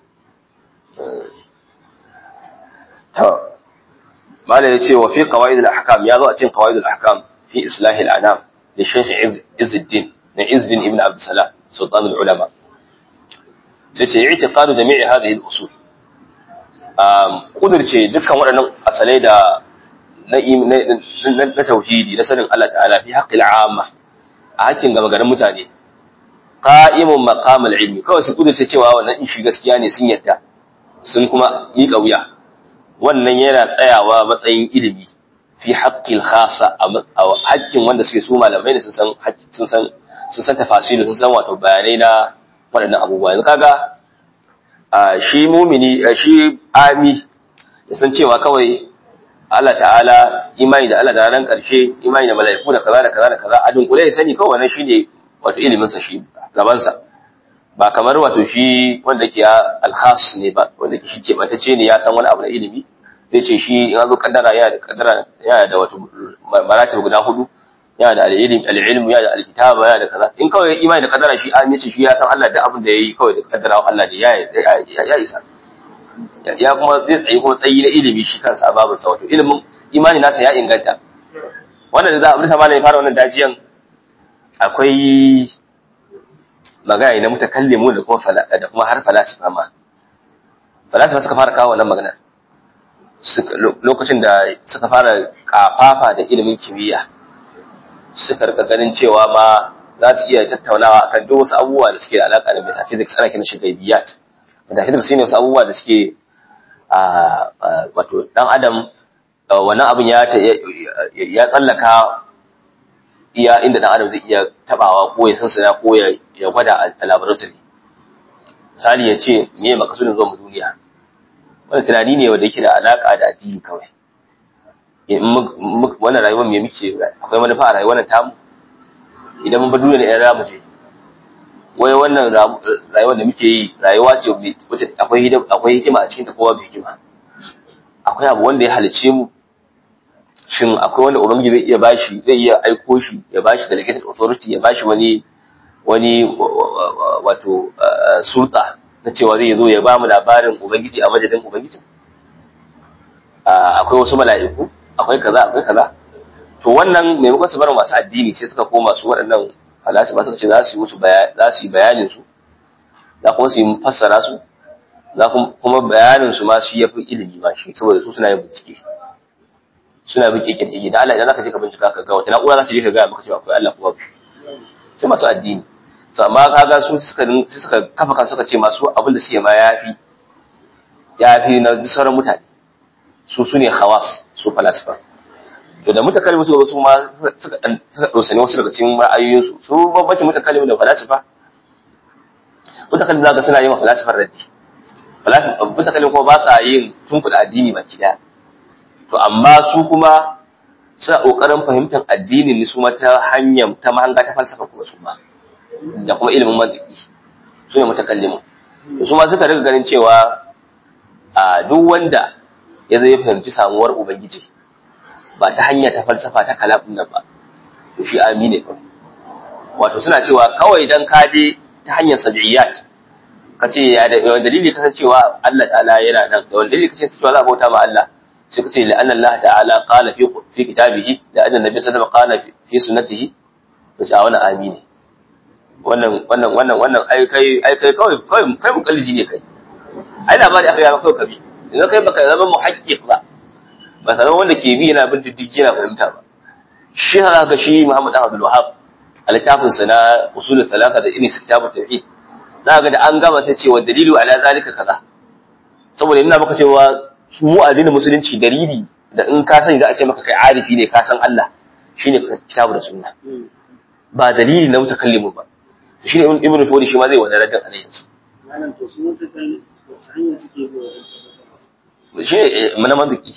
to mala yace wa fi qawaid al-ahkam ya zo a cikin qawaid al-ahkam fi islah al-anam da Sheikh Izzuddin na Izzuddin ibn Abd Salam sultan al-ulama sai ce i'tiqadu jami'i hadhihi al-usul um kudirce dukkan waɗannan asalai da na na tauhidi na sanin Allah ta'ala fi haqqil 'amma a hakkin gama garin mutane qa'imun maqamal ilmi kawai su kudurce cewa wannan in shi gaskiya ne sun yadda sun kuma yi kauya wannan yana tsayawa matsayin ilimi fi haqqil khassa a hakkin wanda suke su malamai ne sun san sun san sun san tafasilu sun san wato bayanai na waɗannan abubuwa yanzu kaga shi mumini shi ami ya san cewa kawai Allah ta'ala imani da Allah da ranar ƙarshe imani da mala'iku da kaza da kaza da kaza a dunkule ya sani kawai wannan shine wato ilimin sa shi rabansa ba kamar wato shi wanda ke alkhas ne ba wanda ke shi ke ce ne ya san wani abu na ilimi zai ce shi in an zo kaddara yana da kaddara yana da wato maratib guda hudu yana da al-ilm al-ilm yana da al-kitaba yana da kaza in kawai imani da kaddara shi an yace shi ya san Allah da abin da yayi kawai da kaddara Allah ne ya ya isa ya kuma zai tsayi kuma tsayi na ilimi shi kansa babu sa wato ilimin imani nasa ya inganta wannan da za a bisa malami fara wannan dajiyan akwai magana na mutakallimu da kuma da kuma har falasifa ma falasifa suka fara kawo wannan magana lokacin da suka fara kafafa da ilimin kimiyya suka rika ganin cewa ma za su iya tattaunawa akan duk wasu abubuwa da suke da alaka da metaphysics ana kiran shi gaibiyat metaphysics shine wasu abubuwa da suke wato dan adam wannan abin ya ya tsallaka iya inda dan adam zai iya tabawa ko ya sansana ko ya gwada a laboratory misali ya ce me ya makasudin zuwa mu duniya wannan tunani ne wanda yake da alaka da addini kawai wannan rayuwar me muke akwai manufa a rayuwar nan tamu idan mun bar duniya da ƴan ramu je wai wannan rayuwar da muke yi rayuwa ce wacce akwai akwai hikima a cikin ta kowa bai hikima akwai abu wanda ya halice mu shin akwai wanda ubangiji zai iya bashi zai iya aiko shi ya bashi delegated authority ya bashi wani wani wato sulta na cewa zai zo ya ba mu labarin ubangiji a madadin ubangiji akwai wasu mala'iku akwai kaza akwai kaza to wannan maimakon su bar masu addini sai suka koma su waɗannan falasifa suka ce za su yi musu za su yi bayanin su za kuma su yi fassara su za kuma bayanin su ma shi yafi ilimi ma shi saboda su suna yin bincike suna bin kike da Allah idan zaka je ka bincika ka ga wata na'ura za ta je ka ga maka cewa akwai Allah kuma sai masu addini amma kaga su suka suka kafa kan suka ce masu abin da suke ma yafi yafi na sauran mutane su su ne hawas su falasifa to da mutakallimu suka su ma suka dan suka dosane wasu daga cikin ra'ayoyin su su babbace mutakallimu da falasifa mutakallimu zaka suna yin wa falasifar raddi falasifa mutakallimu kuma ba sa yin tunkuda addini baki daya to amma su kuma suna kokarin fahimtar addinin ne su ma ta hanyar ta mahanga ta falsafa kuma su ma da kuma ilimin mantiki su ne mutakallimu su ma suka riga ganin cewa a duk wanda ya zai fahimci samuwar ubangiji ba ta hanya ta falsafa ta kalamin nan ba to shi amine ba wato suna cewa kawai dan ka je ta hanyar sab'iyat ka ce ya da yawan dalili ka cewa Allah ta'ala yana nan da wani dalili ka ce cewa za a bauta ma Allah sai ka ce la anna Allah ta'ala qala fi fi kitabihi da anna nabi sallallahu alaihi wasallam qala fi sunnatihi to a wani amine wannan wannan wannan wannan ai kai ai kai kawai kawai kai mukallidi ne kai ai labari aka yi maka kawai kabi idan kai baka zama muhaqqiq ba ba ka zama wanda ke bi yana bin diddigi yana fahimta ba shi haka ga shi Muhammad Abdul Wahhab a littafin sa na usul talaka da irin kitabut tauhid za ga da an gama ta cewa dalilu ala zalika kaza saboda ina maka cewa mu addinin musulunci dalili da in ka sani za a ce maka kai arifi ne ka san Allah shine kitabu da sunna ba dalili na mutakallimu ba shi ne ibn fodi shi ma zai wani raddan alayhi su malam to su mutakallim wasu hanyar suke bi shi ne mana mantiki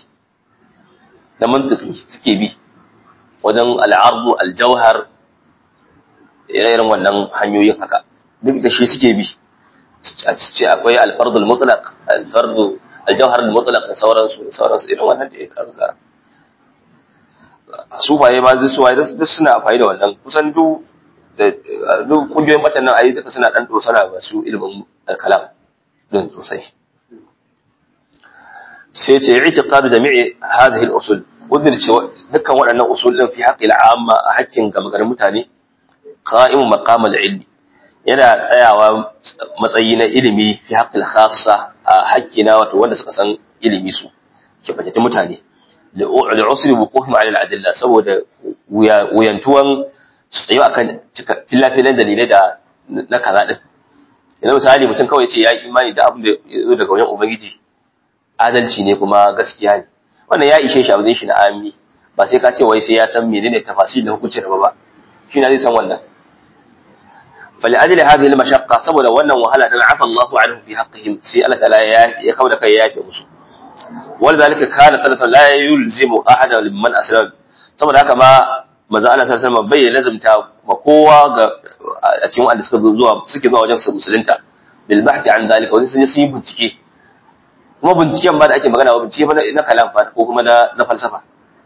da mantiki suke bi wajen al'ardu aljauhar irin wannan hanyoyin haka duk da shi suke bi a ce akwai alfardul mutlaq alfardu aljauhar mutlaq da sauransu da sauransu irin wannan da ya kaga su baye ma zai suwaye duk suna amfani da wannan kusan duk da duk kungiyoyin batan nan ayi duka suna dan dosana ba su ilimin kalam din sosai sai ce i'tiqad jami'i hadhihi al-usul udur ce dukkan waɗannan usul din fi haqqi al-amma a haƙƙin gamagarin mutane qa'imu maqam al-ilmi yana tsayawa matsayi na ilimi fi haqqi al-khassa a haƙƙi na wato wanda suka san ilimi su ke fahimta mutane li'usri wuqufihim 'ala al-adilla saboda wuyantuwan tsayo akan cika filafilan dalilai da na kaza din yanzu misali mutum kawai ce ya yi imani da abin da ya zo daga wajen ubangiji adalci ne kuma gaskiya ne wannan ya ishe shi abin shi na ami ba sai ka ce wai sai ya san menene tafasir da hukuncin ba ba shi na zai san wannan فلأجل هذه المشقة saboda wannan wahala dan afa Allahu anhu fi haqqihim sai Allah ta'ala ya ya kauda kai ya yafe musu ولذلك كان صلى الله عليه وسلم لا يلزم احدا من اسلم saboda haka ma manzo Allah sallallahu alaihi bai lazimta ma kowa ga a cikin wanda suka zuwa suke zuwa wajen su musulunta bil bahthi an zalika wani sun yi bincike kuma binciken ba da ake magana ba bincike ba na kalam fa ko kuma na na falsafa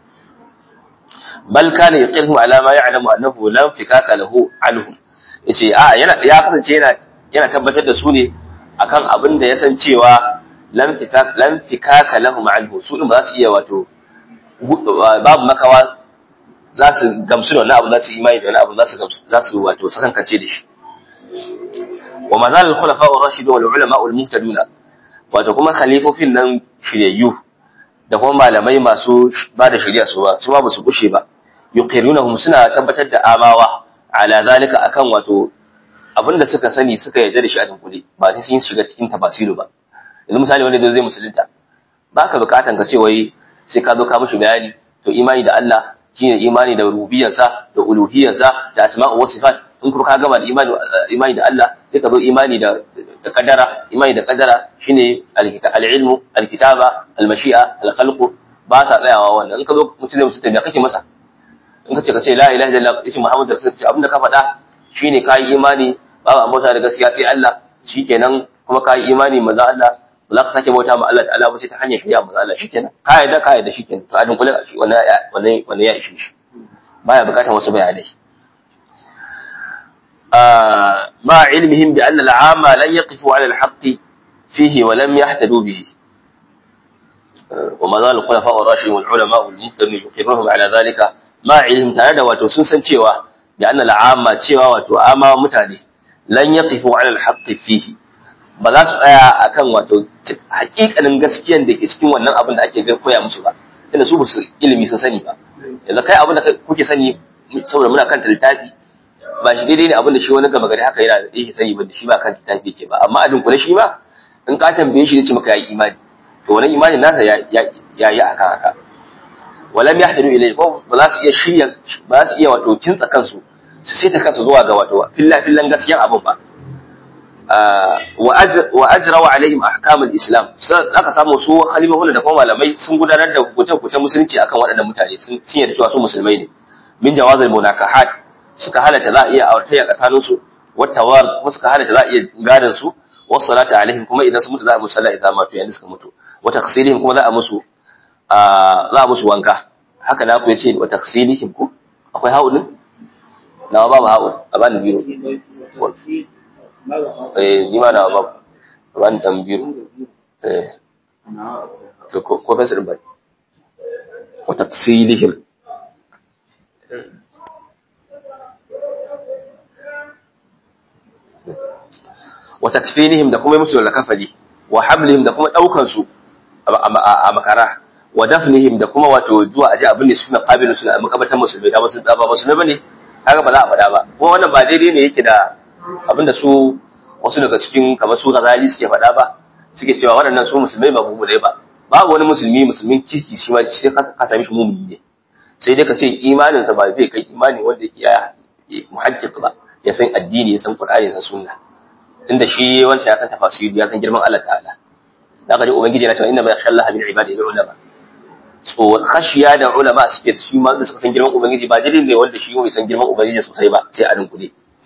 bal kana yaqirhu ala ma ya'lamu annahu lam fikaka lahu anhum yace a yana ya kasance yana yana tabbatar da su ne akan abin da ya san cewa lam fikaka lam fikaka lahum anhu su din ba za su iya wato babu makawa za su gamsu da wani abu za su imani da wani abu za su gamsu za su wato sakankance da shi wa mazal al khulafa ar rashidun wal ulama al muhtaduna wato kuma khalifofin nan shiryayyu da kuma malamai masu ba da shari'a su ba su ba su kushe ba yuqirunahum suna tabbatar da amawa ala zalika akan wato abinda suka sani suka yarda da shi a dunkule ba sai sun shiga cikin tafasiru ba yanzu misali wanda zai musulunta baka bukatan ka ce wai sai ka zo ka mishi bayani to imani da Allah shine imani da rububiyarsa da uluhiyarsa da asma'u wa sifat in kuma ka gama da imani imani da Allah sai ka zo imani da da kadara imani da kadara shine al-ilmu al-kitaba al-mashi'a al-khalqu ba ta tsayawa wannan in ka zo mutum da mutum da kake masa in ka ce ka ce la ilaha illallah ismi muhammad da sai abinda ka faɗa shine kai imani babu abota da gaskiya sai Allah shikenan kuma kai imani manzo Allah ba za ka sake bauta ma Allah ta'ala ba sai ta hanyar shari'a manzo Allah shikenan ka yarda ka yarda shikenan to a dunkule wannan wannan wannan ya ishe shi baya bukatar wasu bayanai مع علمهم بأن العامة لن يقفوا على الحق فيه ولم يهتدوا به وما زال الخلفاء الراشدون والعلماء والمهتدون يقرهم على ذلك مع علم تعالى wato sun san cewa بأن العامة cewa wato ama mutane lan yaqifu ala alhaq fihi ba za su tsaya akan wato hakikanin gaskiyan da ke cikin wannan abin da ake ga koya musu ba tunda su ba su ilimi sun sani ba yanzu kai abin da kuke sani saboda muna kan littafi ba shi daidai ne abin da shi wani gaba gari haka yana da yake sani ba da shi ba kan littafi yake ba amma a dunkule shi ma in ka tambaye shi zai ce maka ya imani to wannan imanin nasa ya yi akan haka walam yahtadu ilayhi ko ba za su iya shirya ba za su iya wato kintsa kansu su sai ta kansu zuwa ga wato filla fillan gaskiyan abin ba wa ajrawa alaihim ahkamul islam aka samu su khalifahun da kuma malamai sun gudanar da hukunce-hukunce musulunci akan waɗannan mutane sun yarda cewa su musulmai ne min jawazil munakahat suka halatta za a iya auratayya tsakanin su wattawar kuma suka halatta za a iya gadan su wasu salata alaihim kuma idan su mutu za a musu sallah idan matu yayin suka mutu wa taqsilihim kuma za a musu za a musu wanka haka na ku yace wa taqsilihim ku akwai haulin na babu haul a bani biro eh ni ma na babu a bani dan biro eh to ko ko fasir ba wa taqsilihim wa takfinihim da kuma musu lakafali wa hamlihim da kuma daukan su a makara wa dafnihim da kuma wato zuwa aje abin da suna qabilu suna makabatan musulmai da musulmai ba musulmai bane kaga ba za a faɗa ba kuma wannan ba daidai ne yake da abin da su wasu daga cikin kamar su Ghazali suke faɗa ba suke cewa waɗannan su musulmai ba mu ba babu wani musulmi musulmin kirki shi ma sai ka sami shi mumuni ne sai dai ka ce imaninsa ba zai kai imani wanda yake ya muhajjiq ba ya san addini ya san qur'ani ya san sunna tunda shi wancan ya san tafasiri ya san girman Allah ta'ala da ka ji ubangiji yana cewa inna ma yakhshallaha min ibadihi ulama so khashiya da ulama suke shi ma da suka san girman ubangiji ba dalilin ne wanda shi bai san girman ubangiji sosai ba sai a dinkule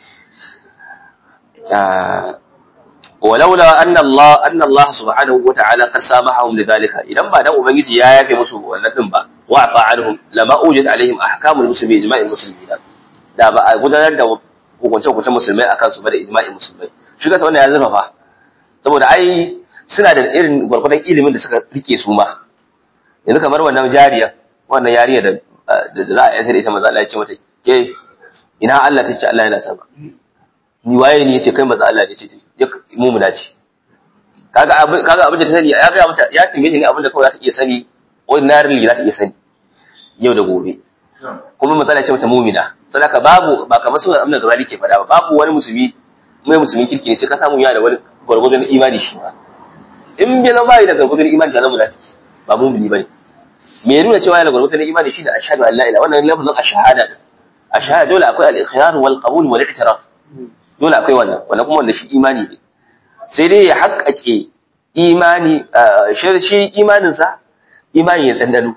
ولولا أن الله أن الله سبحانه وتعالى قد سامحهم لذلك إذا بعد ubangiji ya yafe musu wannan din ba wa'fa anhum lama ujid alaihim ahkamul muslimin ijma'il muslimin da ba a gudanar da hukunce hukunce musulmai akan su ba da ijma'in musulmai shi ka wannan ya zama fa saboda ai suna da irin gwargwadon ilimin da suka rike su ma yanzu kamar wannan jariya wannan yariya da da za a yantar ita maza Allah ya ce mata ke ina Allah ta ce Allah yana sama ni waye ne yace kai maza Allah ne ce mu mu dace kaga abin kaga abin da ta sani ya ga mata ya tambaye shi ne abin da kawai za ta iya sani ordinarily za ta iya sani yau da gobe kuma matsala ce mata mumina sadaka babu ba kamar sunan amna gazali ke faɗa ba babu wani musulmi mai musulmin kirki ne sai ka samu yana da wani gwargwadon imani shi ba in bai zama bai da gwargwadon imani da zama munafiki ba mumini bane me ya nuna cewa yana gwargwadon imani shi da ashhadu an la ilaha wannan lafazin ashhada ashhada dole akwai al-ikhrar wal qabul wal i'tiraf dole akwai wannan wannan kuma wanda shi imani ne sai dai ya haƙƙaƙe imani shi imaninsa imani ya dandano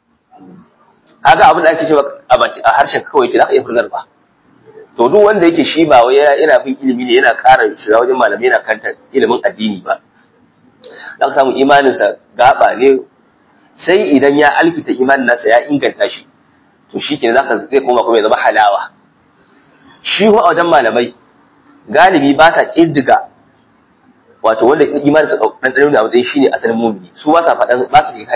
kaga abin da ake cewa a harshen kawai ke za ka iya furzar ba to duk wanda yake shi ba wai yana bin ilimi ne yana ƙara shiga wajen malamai yana kanta ilimin addini ba za ka samu imaninsa gaba ne sai idan ya alkita imanin nasa ya inganta shi to shi ke zaka zai koma kuma ya zama halawa shi wa wajen malamai galibi ba sa ƙiddiga wato wanda imaninsa ɗanɗano da matsayin shi ne asalin mumini su ba sa faɗan ba su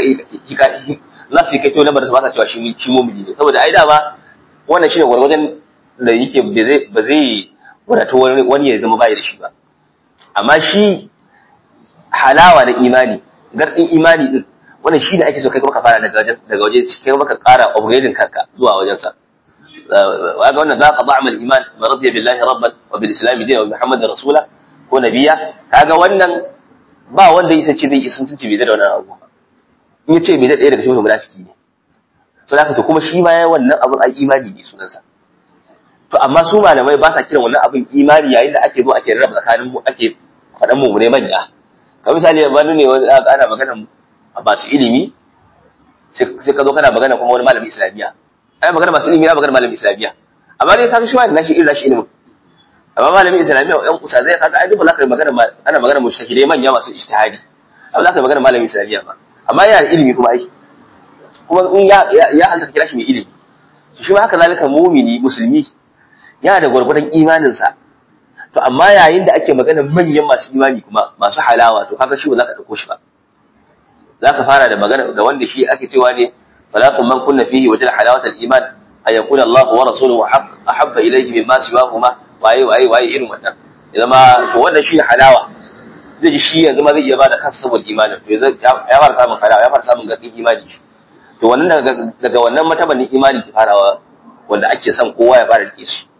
za su yi kai to lamar su ba sa cewa shi shi mumini ne saboda ai dama wannan shine gwargwajen da yake ba zai wadatu wani ya zama bai da shi ba amma shi halawa na imani gardin imani din wannan shi da ake so kai kuma ka fara daga daga waje kai kuma ka ƙara upgrading kanka zuwa wajen sa waga wannan zaqa ba'mal iman wa radiya billahi rabban wa bil islam dinan wa muhammadin rasula ko nabiya kaga wannan ba wanda yasa ce zai isin tunci bai da wannan abu in ya ce bai da ɗaya daga cikin munafiki ne so da to kuma shi ma ya wannan abin ai imani ne sunansa to amma su malamai ba sa kiran wannan abin imani yayin da ake zo ake rarraba tsakanin mu ake faɗan mu ne manya ka misali wani ne wani aka ana magana masu ilimi sai ka zo kana magana kuma wani malamin islamiyya ai magana masu ilimi na magana malamin islamiyya amma dai kaga shi wani nashi irin nashi ilimin amma malamin islamiyya ɗan kusa zai kaga ai duk ba za ka yi magana ana magana mushtahidai manya masu ijtihadi amma za ka yi magana malamin islamiyya ba amma yana da ilimi kuma ai kuma in ya ya halta kira shi mai ilimi shi ma haka zalika mumini musulmi yana da gwargwadon imaninsa to amma yayin da ake magana manyan masu imani kuma masu halawa to kaga shi ba za ka dauko shi ba za ka fara da magana da wanda shi ake cewa ne falaqun man kunna fihi wajal halawatal iman ay yakuna Allah wa rasuluhu ahabba ilayhi mimma siwahuma waye waye waye irin wannan idan ma to wannan shi halawa zai ji shi yanzu ma zai iya bada kansa saboda imanin to ya fara samun halawa ya fara samun gaɗin imani shi to wannan daga wannan matabanin imani ki farawa wanda ake son kowa ya fara rike shi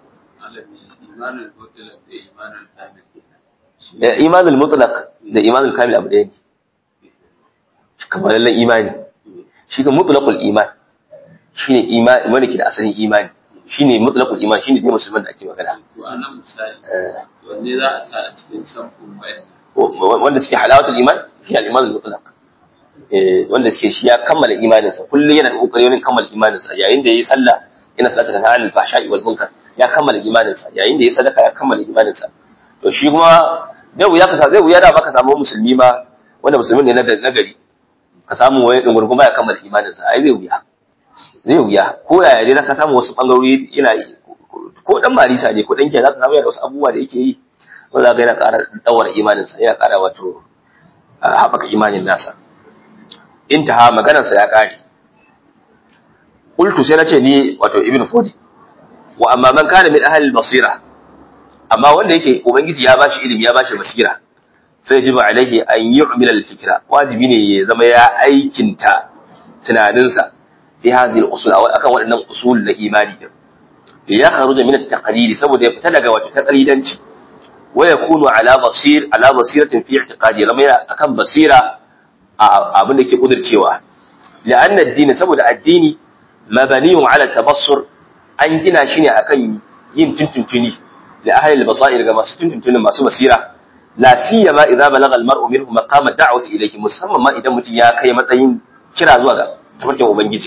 imanul mutlaq da imanul kamil abu ɗaya ne kamar lallan imani shi ga mutlaqul iman shine imani wanda ke da asalin imani shine mutlaqul iman shine dai musulman da ake magana to anan misali wanne za a sa a cikin samfun bayan wanda suke halawatul iman shi al-imanul mutlaq wanda suke shi ya kammala imaninsa kullum yana da kokari wajen kammala imaninsa yayin da yayi sallah yana salata kana anil fahsha'i wal munkar ya kammala imaninsa yayin da yayi sadaka ya kammala imaninsa to shi kuma zai wuya ka zai wuya da baka samu musulmi ma wanda musulmin ne na gari ka samu wani dungurguma ya kammala imaninsa ai zai wuya zai wuya ko yaya dai ka samu wasu bangarori yana ko dan marisa ne ko dan ke zaka samu yana wasu abubuwa da yake yi wanda zaka yana ƙara dawar imaninsa yana ƙara wato haɓaka imanin nasa intaha maganarsa ya ƙare qultu sai nace ni wato ibnu fudi wa amma man kana min ahli basira amma wanda yake ubangiji ya bashi ilimi ya bashi basira sai yajibu alaihi an yu'mil al-fikra wajibi ne ya zama ya aikinta tunaninsa fi hadhihi al-usul aw akan waɗannan usul na imani din ya kharuja min at-taqlid saboda ya fita daga wato taqlidanci wa yakunu ala basir ala basiratin fi i'tiqadi zama akan basira abin da ke kudircewa la'an addini saboda addini mabaniyun ala tabassur an gina shi ne akan yin tuntuntuni da ahli al-basair ga masu tuntuntuni masu basira la siyama idza balagha al-mar'u minhu maqama da'wati ilayhi musamman ma idan mutum ya kai matsayin kira zuwa ga tafarkin ubangiji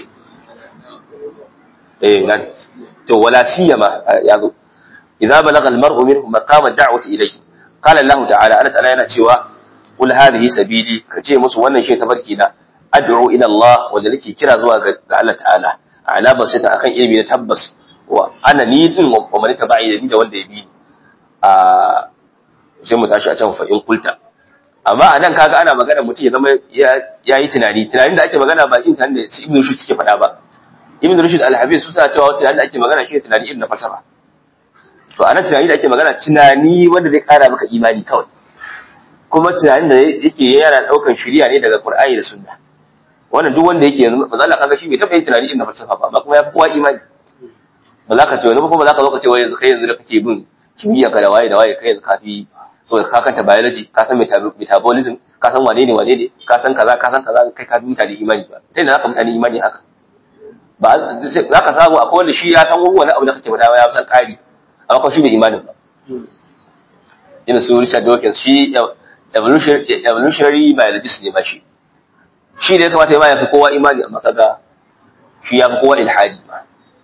eh nan to wala siyama yazo idza balagha al-mar'u minhu maqama da'wati ilayhi qala Allah ta'ala Allah ta'ala yana cewa qul hadhihi sabili kace musu wannan shi tafarki na ad'u ila Allah wanda nake kira zuwa ga Allah ta'ala ala basita akan ilimi na tabbas wa ana ni din wa man tabi'i da ni da wanda ya bi a sai mu tashi a can fa in kulta amma anan kaga ana magana mutum ya zama ya yi tunani tunanin da ake magana ba in tunanin da Ibn Rushd suke faɗa ba Ibn Rushd al-Habib su suna cewa tunanin da ake magana shi tunani irin na falsafa to anan tunani da ake magana tunani wanda zai kara maka imani kawai kuma tunanin da yake yana daukan shiriya ne daga Qur'ani da Sunna wannan duk wanda yake yanzu ba za ka kaga shi bai taɓa yin tunani irin na falsafa ba amma kuma ya fi kowa imani ba za ka ce wani kuma ba za ka zo ka ce wai yanzu kai yanzu da kake bin kimiyya ka da waye da waye kai yanzu kafi so ka kanta biology ka san metabolism ka san wane ne wane ne ka san kaza ka san kaza kai ka fi mutane imani ba sai da za ka mutane imani haka ba za ka samu akwai wanda shi ya san wani abu da kake faɗa ya san ƙari amma kuma shi bai imanin ba irin su Richard Dawkins shi evolutionary biologist ne ba shi shi da ya kamata ya ma ya fi kowa imani amma kaga shi ya fi kowa ilhadi ba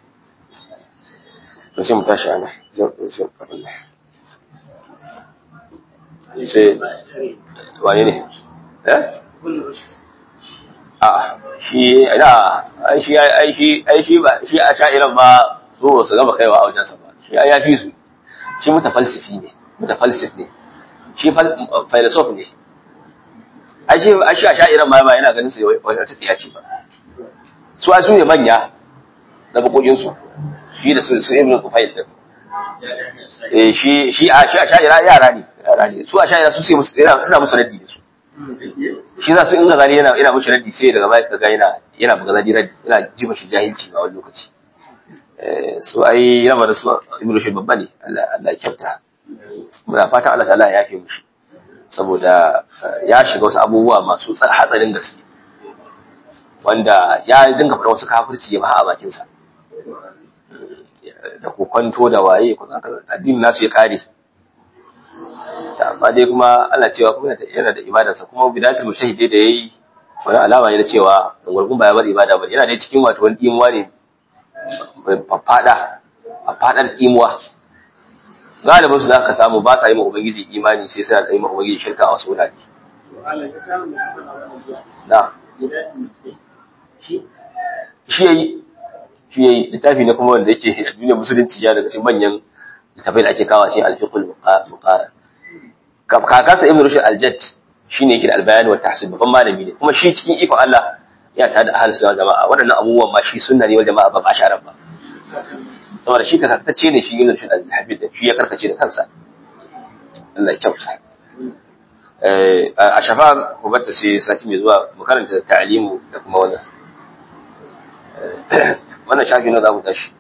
to sai mu tashi ana sai wane ne eh a shi da ai shi ai shi ai shi ba shi a sha'iran ba so su gaba kaiwa a wajensa ba shi ya fi su shi mutafalsifi ne mutafalsif ne shi filosof ne ai shi a shi a sha'iran ma ba yana ganin su wata tsiya ce ba su a su ne manya na bakokinsu shi da su su ibn Tufail din eh shi shi a shi a sha'ira yara ne yara ne su a sha'ira su sai musu suna musu raddi da su shi za su in gazali yana yana mushi raddi sai daga baya kaga yana yana buga zadi raddi yana ji mashi jahilci a wani lokaci eh su ai yana da su ibn Rushd babba ne Allah Allah ya kyauta muna fatan Allah ta'ala ya yafe mushi saboda ya shiga wasu abubuwa masu hatsarin gaske wanda ya dinga fara wasu kafirci ya ba a bakinsa da kokwanto da waye ko addinin nasu ya kare amma dai kuma ana cewa kuma yana da ibadarsa kuma bidatul mushahidi da yayi wani alama ne na cewa gurgun ba ya bar ibada ba yana dai cikin wato wani imuwa ne fada a fadar imuwa galibin su zaka samu ba sa yi ma ubangiji imani sai suna da yi ma ubangiji shirka a wasu wurare da shi yayi shi yayi littafi ne kuma wanda yake a duniyar musulunci ya daga cikin manyan littafai da ake kawo cikin alfiqul muqara kakansa ibn rushd al-jadd shine yake da albayan wa tahsib babban malami ne kuma shi cikin ikon Allah ya ta da ahlus sunna jama'a waɗannan abubuwan ma shi sunna ne wa jama'a ba ba sharar ba saboda shi kasantacce ne shi ibn rushd al-habib da shi ya karkace da kansa Allah ya kyauta eh a shafa ku batta sai sati mai zuwa mu karanta ta'limu da kuma wannan wannan shafi na za mu tashi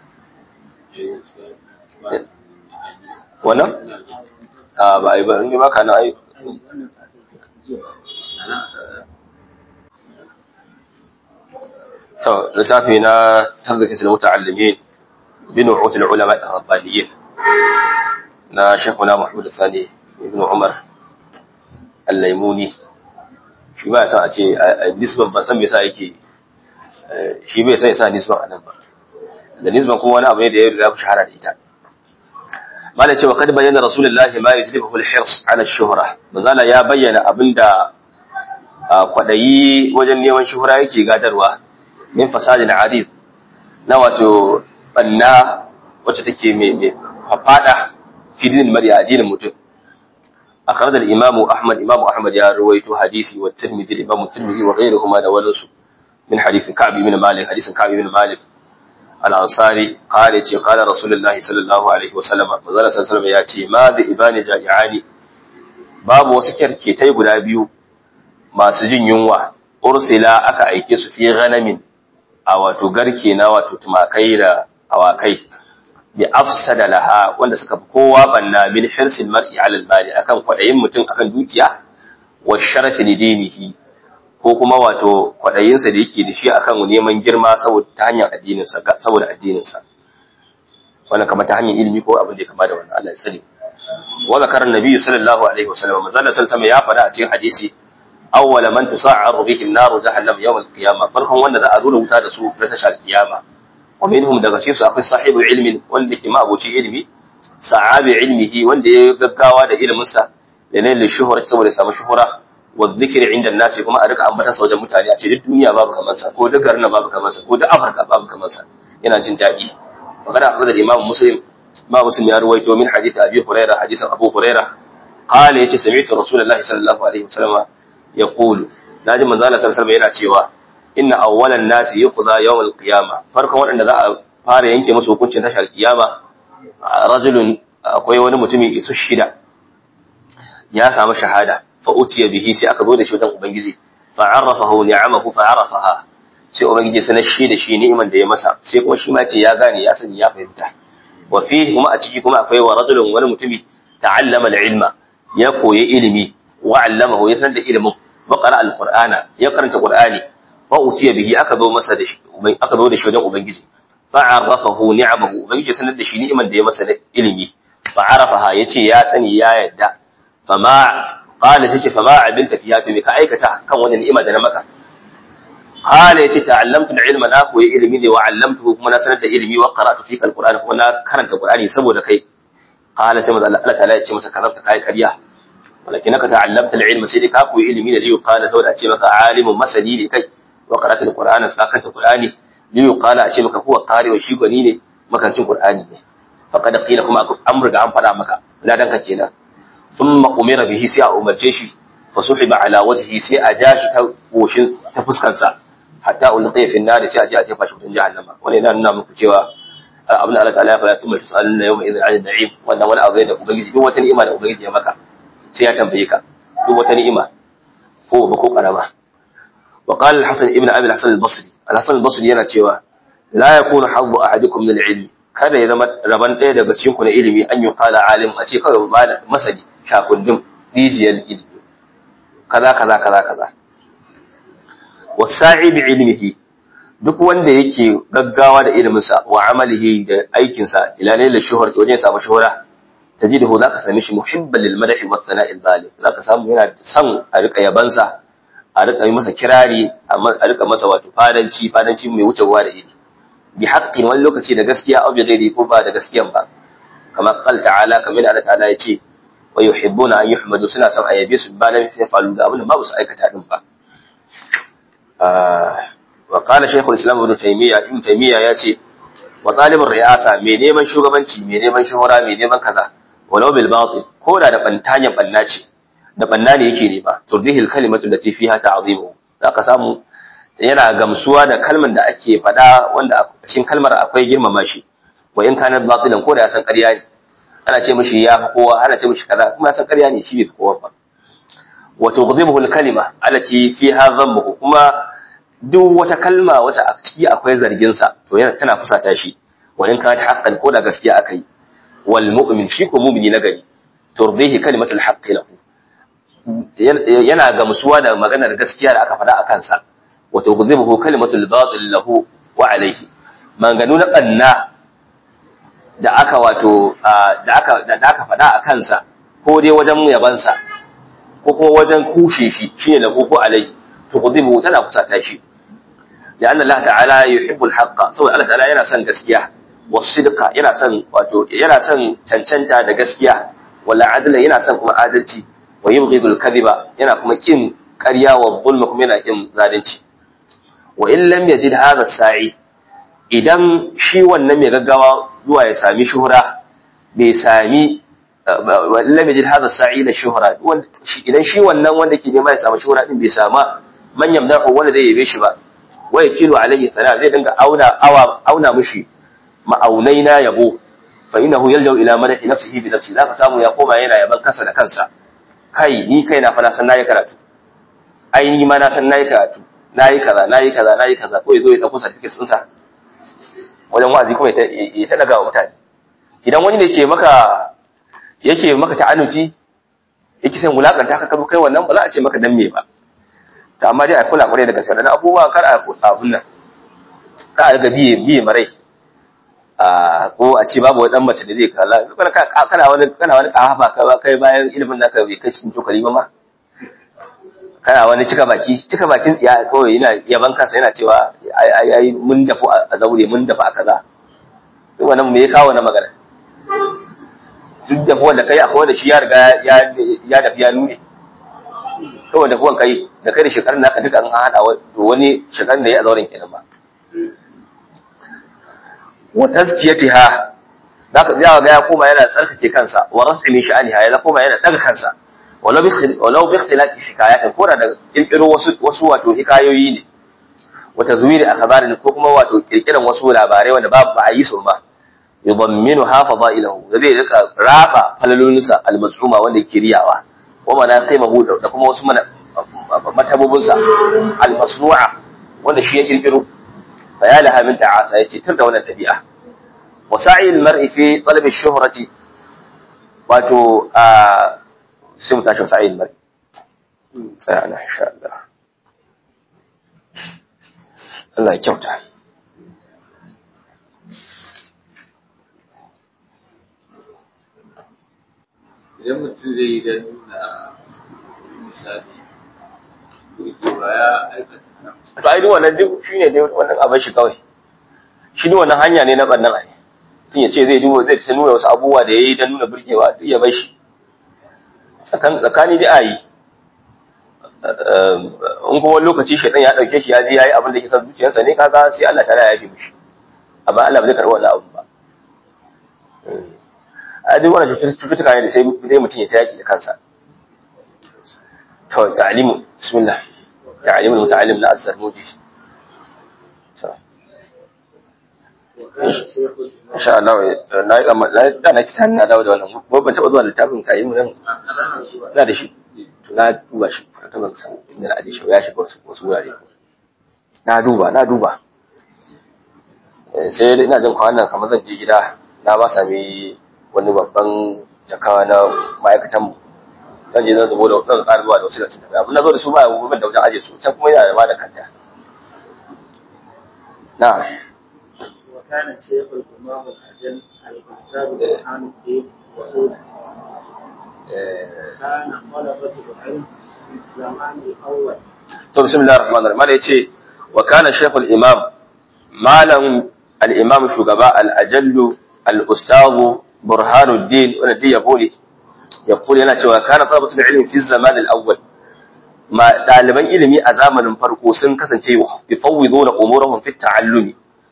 wannan a ba a yi ba in yi maka na ai to littafi na tarzaki sil muta'allimin bin utul ulama ar-rabbaniyin na shekuna mahmud sani ibn umar al-laimuni shi ba san a ce nisban ban san me yasa yake shi bai san yasa nisban anan ba da nisban kuma wani abu ne da ya riga shahara da ita mala cewa kad bayyana rasulullahi ma yajlibu al-hirs ala ash-shuhra manzala ya bayyana abinda kwadayi wajen neman shuhura yake gadarwa min fasadin adid na wato banna wacce take mai mai fafada fidin mari addinin mutum akhraj al-imamu ahmad imamu ahmad ya ruwaito hadisi wa tirmidhi imamu tirmidhi wa ghayruhuma da walansu min hadisi ka'b ibn malik hadisin ka'b ibn malik al-ansari qala ce qala rasulullahi sallallahu alaihi wasallam manzala sallallahu ya ce ma da ibani jami'ani babu wasu kyarketai guda biyu masu jin yunwa ursila aka aike su fi ghanamin a wato garke na wato tumakai da awakai bi afsada laha wanda suka fi kowa banna min hirsil mar'i ala al-mali akan kwadayin mutum akan dukiya wa sharafi lidinihi ko kuma wato kwaɗayinsa da yake da shi akan neman girma saboda ta hanyar addininsa saboda addininsa wannan kamar ta hanyar ilimi ko abin da ya kama da wannan Allah ya tsare wa zakara nabi sallallahu alaihi wasallam manzo Allah sallallahu ya faɗa a cikin hadisi awwala man tusa'aru bihi an-nar jahannam yawm al-qiyamah farkon wanda za a zo wuta da su na tashar kiyama wa minhum daga cikin su akwai sahibu ilmin wanda ke ma abuci ilimi sa'abi ilmihi wanda ya gaggawa da iliminsa da lailin shuhura saboda samu shuhura wa zikiri inda nasi kuma a rika ambata sa wajen mutane a ce duk duniya babu kamar sa ko duk garin babu kamar sa ko duk Afirka babu kamar sa yana jin daɗi magana akhraja da Imam Muslim ma Muslim ya ruwaito min hadith Abi Hurairah hadisin Abu Hurairah qala yace sami'tu Rasulullahi sallallahu alaihi wasallam yaqulu naji manzo Allah sallallahu alaihi wasallam yana cewa inna awwalan nasi yuqda yawm al-qiyamah farkon waɗanda za a fara yanke musu hukuncin tashar kiyama rajulun akwai wani mutumi isu shida ya samu shahada fa utiya bihi sai aka zo da shi wajen ubangiji fa arrafahu ni'amahu fa arafaha sai ubangiji sanar shi da shi ni'iman da ya masa sai kuma shi ma ce ya gane ya sani ya fahimta wa fihi kuma a ciki kuma akwai wa rajulun wani mutumi ta'allama al-ilma ya koyi ilimi wa 'allamahu ya san da ilimin wa qara al-qur'ana ya karanta qur'ani fa utiya bihi aka zo masa da shi aka zo da shi wajen ubangiji fa arrafahu ni'amahu ubangiji sanar da shi ni'iman da ya masa da ilimi fa arafaha yace ya sani ya yadda fama qala tace fama abinta fiha to me ka aikata kan wannan ni'ima da na maka qala yace ta'allamtu al-ilma na koyi ilimi ne wa 'allamtuhu kuma na sanar da ilimi wa qara'tu fika al-qur'ana kuma na karanta qur'ani saboda kai qala sai manzo Allah ta'ala yace masa karanta kai kariya walakin ka ta'allamta al-ilma sai dai ka koyi ilimi ne liyu qala saboda ce maka alimun masani ne kai wa qara'tu al-qur'ana sai ka karanta qur'ani liyu qala ce maka huwa qari wa shi gwani ne makancin qur'ani ne faqad qila kuma an riga an fada maka ladan ka kenan thumma umira bihi sai a umarce shi fa suhiba ala wajhi sai a ja shi ta goshin ta fuskarsa hatta ulqiya fi an-nar sai a je a jefa shi wutan jahannama wannan yana nuna muku cewa abin da Allah ta'ala ya faɗa tun tusaluna yawma idhin 'ala na'im wannan wani abu ne da ubangiji duk wata ni'ima da ubangiji ya maka sai ya tambaye ka duk wata ni'ima ko ba ko karama wa qala al-hasan ibn abi al-hasan al-basri al-hasan al-basri yana cewa la yakunu haddu ahadikum min al-ilm kada ya zama raban ɗaya daga cikin ku na ilimi an yi kala alim a ce kawai masani shakundin rijiyar ilimi kaza kaza kaza kaza wasa'i bi ilmihi duk wanda yake gaggawa da iliminsa wa amalihi da aikinsa ila lailal shuhra wajen samu shuhra tajiduhu zaka same shi muhibban lil madahi wa thana'il zalim zaka samu yana son a rika yabansa a rika yi masa kirari a rika masa wato fadanci fadanci mai wuce ruwa da iri bi haqqin wani lokaci da gaskiya aw bi ghairi ko ba da gaskiyan ba kamar qal ta'ala kamar Allah ta'ala ya ce wa yuhibbuna an yuhmadu suna son ayyabe su ba da fi falu da abin da babu su aikata din ba wa qala shaykhul islam ibn taymiya ibn taymiya ya ce wa talibin riyasa mai neman shugabanci mai neman shuhura mai neman kaza walau bil batil ko da da bantanyan banna ce da banna ne yake nema turdihi al kalimatu lati fiha ta'zimu zaka samu yana gamsuwa da kalmar da ake faɗa wanda a cikin kalmar akwai girmama shi wa in kana batilan ko da ya san ƙarya ne ana ce mishi ya fi kowa ana ce mishi kaza kuma ya san ƙarya ne shi bai fi kowa ba wa tughdibuhu al kalima allati fiha dhammuhu kuma duk wata kalma wata a ciki akwai zargin sa to yana tana fusata shi wa in kana haqqan ko da gaskiya akai wal mu'min shi ko mu'mini na gari turdihi kalimatul haqqi lahu yana gamsuwa da maganar gaskiya da aka faɗa a kansa wa tughdibuhu kalimatul batil lahu wa alayhi maganu na banna da aka wato da aka da aka faɗa a kansa ko dai wajen yabansa ko kuma wajen kushe shi shine lahu ko alayhi tughdibuhu tana fusata shi لأن الله تعالى يحب الحق سوى الله تعالى yana son gaskiya wasidqa yana son wato yana son cancanta da gaskiya wala adla yana son kuma adalci wa yubghidul kadhiba yana kuma kin ƙarya wa zulma kuma yana kin zalunci wa in lam yajid hadha sa'i idan shi wannan mai gaggawa zuwa ya sami shuhura bai sami wa in lam yajid hadha sa'i la shuhra idan shi wannan wanda ke nema ya samu shuhura din bai sama man yamdahu wanda zai yabe shi ba wa yakilu alayhi sana zai dinga auna awa auna mushi ma'aunai na yabo fa innahu yaljau ila madahi nafsihi bi nafsi zaka samu ya koma yana yaban kansa da kansa kai ni kai na fa na san nayi karatu ai ni ma na san nayi karatu nayi kaza nayi kaza nayi kaza ko yazo ya dauko certificate din sa wajen wa'azi kuma ya ta daga wa mutane idan wani ne ke maka yake maka ta'annuci yake san wulakanta ka kai wannan ba za a ce maka dan me ba ta amma dai a kula kwarai da gaske da abubuwa kar a abun nan ka a ga biye biye marai a ko a ce babu wani dan mace da zai kalla kana wani kana wani kahafa ka kai bayan ilimin naka bai kai cikin tokali ba ma kana wani cika baki cika bakin tsiya kawai yana yaban kansa yana cewa ai ai mun dafu a zaure mun dafa a kaza duk wannan me ya kawo na magana duk da wanda kai akwai wanda shi ya riga ya ya dafi ya nune kawai da kuwan kai da kai da shekarun naka duka an hada wani shekarun da ya zauren kenan ba wa tazkiyatiha zaka ga ga ya koma yana tsarkake kansa wa rafi min sha'aniha ya koma yana daga kansa walau bi walau bi ikhtilati hikayatin ko da kirkiro wasu wasu wato hikayoyi ne wa tazwiri akhbarin ko kuma wato kirkiran wasu labarai wanda babu ba a yi su ba yudamminu ha fadailahu da zai rika rafa falalunsa al-maz'uma wanda yake riyawa wa manaqibahu da kuma wasu matabubunsa al-masnu'a wanda shi ya kirkiro fa ya laha min ta'asa yace tur da wannan dabi'a wa sa'i al-mar'i fi talab ash-shuhrati wato a sai mu tashi sa'i al-mar'i tsaya ana insha Allah Allah ya kyauta idan mutum zai yi don nuna misali to ba ya aikata to ai duk wannan duk shine dai wannan abin shi kawai shi ne wannan hanya ne na bannan ai tun ya ce zai duba zai ta nuna wasu abubuwa da yayi don nuna burgewa duk ya bar shi tsakan tsakani da ayi in kuma lokaci shaitan ya dauke shi ya ji yayi abin da yake son zuciyarsa ne kaga sai Allah ta ya yafe mishi amma Allah ba zai karɓi wannan abu ba a duk wannan cututtuka ne da sai dai mutum ya ta yaki da kansa to ta'limu bismillah تعليم المتعلم لا أثر موجي إن شاء الله لا لا da na kitan na dawo da wannan ko ban taba zuwa littafin tayi mun na da shi to na duba shi ta ban san inda na aje shi ya shiga wasu wasu wurare na duba na duba sai ina jin kwanan kamar zan je gida na ba sami wani babban jakawa na ma'aikatan mu zan je zan zubo da zan ƙara zuwa da wasu da tafiya abin da zo da su ba ya gobe da wajen aje su can kuma yana da ma da kanta na وكان الشيخ الإمام الأجل الأستاذ برهان الدين كان طلبة العلم في الزمان الأول to bismillahir rahmanir rahim yace wa kana shaykhul imam malam al imam shugaba al ajallu al ustadh burhanuddin wanda dai yabo ne yaqulu yana cewa kana talabatul ilmi fi zaman al awwal ma daliban ilimi a zamanin farko sun kasance yufawwiduna umurahum fi ta'allumi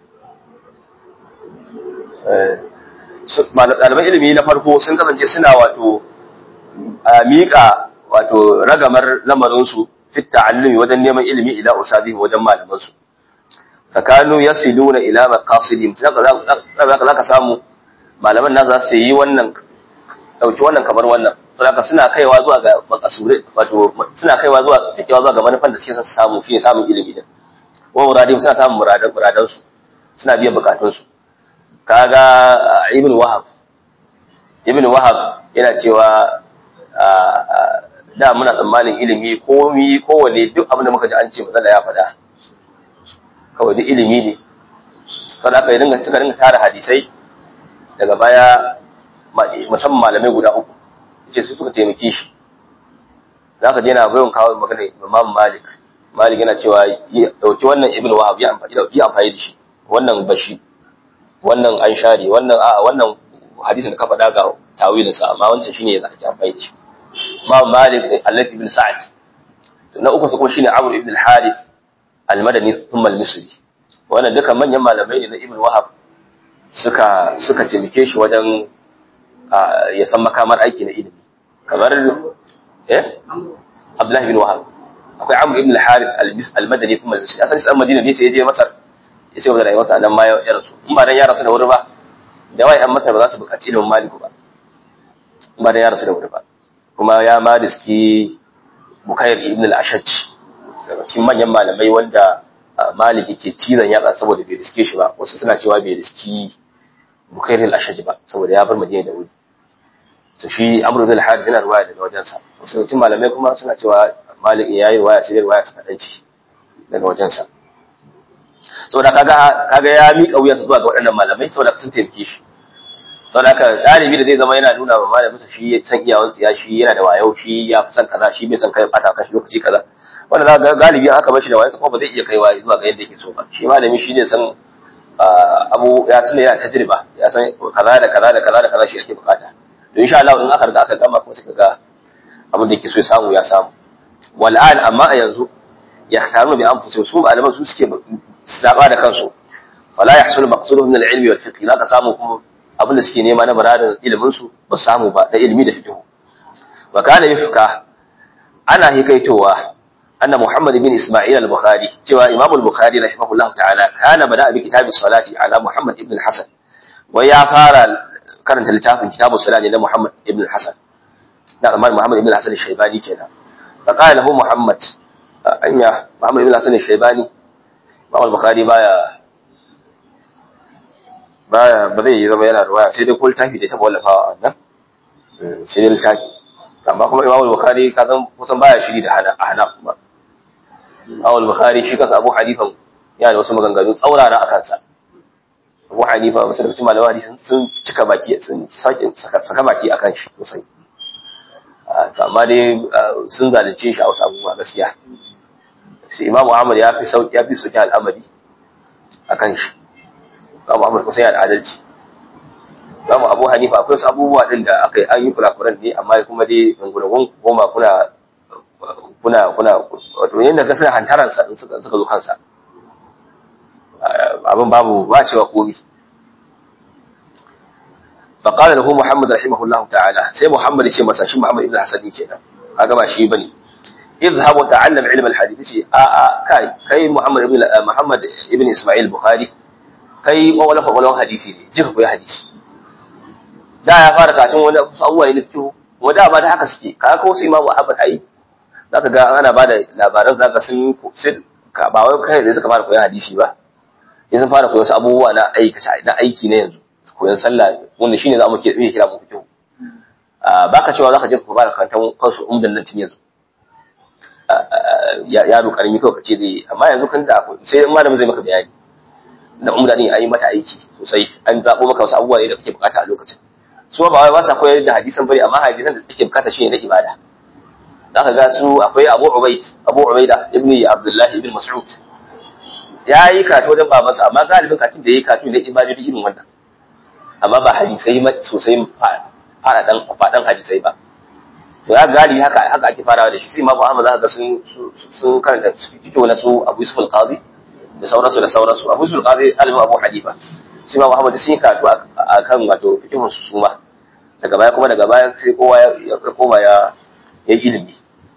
eh daliban ilimi na farko sun kasance suna wato miƙa wato ragamar lamarinsu fi ta'allumi wajen neman ilimi ila usabihi wajen malamansu fakanu yasiluna ila maqasidihim zaka zaka samu malaman na za su yi wannan dauki wannan kamar wannan saboda suna kaiwa zuwa ga maqasure wato suna kaiwa zuwa cikewa zuwa ga manufan da suke samu shine samun ilimi din wa muradin suna samun muradan muradan su suna biyan bukatun su kaga ibn wahab ibn wahab yana cewa da muna tsammanin ilimi komi kowane duk abin da muka ji an ce matsala ya faɗa kawai duk ilimi ne saboda aka yi dinga suka dinga tara hadisai daga baya musamman malamai guda uku ce su suka taimake shi za ka je na bayan kawo magana imam malik malik yana cewa dauki wannan ibn wahab ya amfani da amfani da shi wannan bashi wannan an share wannan a wannan hadisin da ka faɗa ga tawilinsa amma wancan shine ya zaki amfani da shi Imam Malik da Allah ibn Sa'ad na uku su kuma shine Amr ibn al-Harith al-Madani thumma al-Misri wannan duka manyan malamai ne na Ibn Wahab suka suka taimake shi wajen ya san makamar aiki na ilimi kamar eh Abdullah ibn Wahab akwai Amr ibn al-Harith al-Madani thumma al-Misri asan sai Madina ne sai ya je Masar ya ce wa rayuwarsa nan ma ya rasu in ba dan ya rasu da wuri ba da wai an Masar ba za su buƙaci ilimin Malik ba in ba dan ya rasu da wuri ba kuma ya ma riski Bukair ibn al-Ashaj daga cikin manyan malamai wanda Malik yake cizon yatsa saboda bai riske shi ba wasu suna cewa bai riski Bukair al-Ashaj ba saboda ya bar Madina da wuri to shi Amr ibn al-Harith yana ruwaya daga wajensa wasu cikin malamai kuma suna cewa Malik ya yi ruwaya ce ruwaya ta kadanci daga wajensa saboda kaga kaga ya miƙa wuyansa zuwa ga waɗannan malamai saboda sun taimake shi saboda haka ɗalibi da zai zama yana nuna wa malaminsa shi ya san iyawan tsiya shi yana da wayo shi ya fi san kaza shi bai san kai bata kan shi lokaci kaza wanda za ga galibi aka bar shi da wayo kuma ba zai iya kaiwa zuwa ga yadda yake so ba shi malami shi ne san abu ya tuna yana tajriba ya san kaza da kaza da kaza da kaza shi ake bukata to insha Allah in aka riga aka gama kuma sai ga abin da yake so ya samu ya samu wal an amma a yanzu yahtamu bi anfusihim su malaman su suke saba da kansu fala yahsulu maqsuduhum min al-ilmi wal fiqh la ka samu kuma abin da suke nema na baradar ilimin su ba samu ba da ilimi da fiqh wa kana yufka ana hikaitowa anna Muhammad bin Isma'il al-Bukhari cewa Imam al-Bukhari rahimahullah ta'ala kana bada bi kitab salati ala Muhammad ibn al-Hasan wai ya fara karanta littafin kitab salati na Muhammad ibn al-Hasan da kamar Muhammad ibn al-Hasan al-Shaybani kenan fa qala lahu Muhammad anya Muhammad ibn al-Hasan al-Shaybani Imam al-Bukhari baya baya ba zai yi zama yana ruwaya sai dai ko littafi da ta wallafawa a wannan sai dai littafi amma kuma Imam al-Bukhari ka san kusan baya shiri da hana hana kuma Imam al-Bukhari shi kansa Abu Hanifa yana da wasu maganganu tsaurara a kansa Abu Hanifa wasu da cikin malaman hadisi sun cika baki sun sake saka baki akan shi sosai amma dai sun zalunce shi a wasu abubuwa gaskiya sai Imam Ahmad ya fi sauki ya fi sauki al'amari akan shi Imam Ahmad kusa yana da adalci Imam Abu Hanifa akwai wasu abubuwa din da aka yi an yi kurakuran ne amma kuma dai gungunan goma kuna kuna kuna wato yanda ga suna hantaran sa in suka suka zo kansa abin babu ba cewa komi فقال له محمد رحمه الله تعالى سي محمد يشي مسا شي محمد ابن حسن kenan kaga ba shi bane اذهب وتعلم علم الحديث يشي ا ا kai kai Muhammad ibn Muhammad ibn Ismail Bukhari kai wala fa wala hadisi ne jika koyi hadisi da ya fara katun wani abubuwa ne fiqh wanda ba da haka suke kaga ko su Imam Ahmad ai zaka ga ana bada labaran zaka sun ka ba wai kai da suka fara koyi hadisi ba yanzu fara koyi wasu abubuwa na aiki na aiki ne yanzu koyon sallah wanda shine za mu ke iya kira mu fiqh baka cewa zaka je ka fara kantan kansu umdan nan tun yanzu yaro karami kawai kace zai amma yanzu kan da sai malamin zai maka bayani da umda din ayi mata aiki sosai an zabo maka wasu abubuwa ne da kake bukata a lokacin su ba wai ba sa koyar da hadisan bane amma hadisan da suke bukata shine na ibada zaka ga su akwai Abu Ubayd Abu Ubaida ibn Abdullah ibn Mas'ud ya yi kato wajen babansa amma galibin katin da ya yi kato ne ibada irin wannan amma ba hadisai sosai faɗaɗan faɗan hadisai ba to ya galibi haka haka ake farawa da shi sai Imam Ahmad zaka ga sun sun karanta fito na su Abu Yusuf al-Qadi da sauransu da sauransu Abu Yusuf al-Qadi alimin Abu Hanifa sai Imam Ahmad sun yi karatu akan wato fikihun su suma daga baya kuma daga baya sai kowa ya koma ya yi ilimi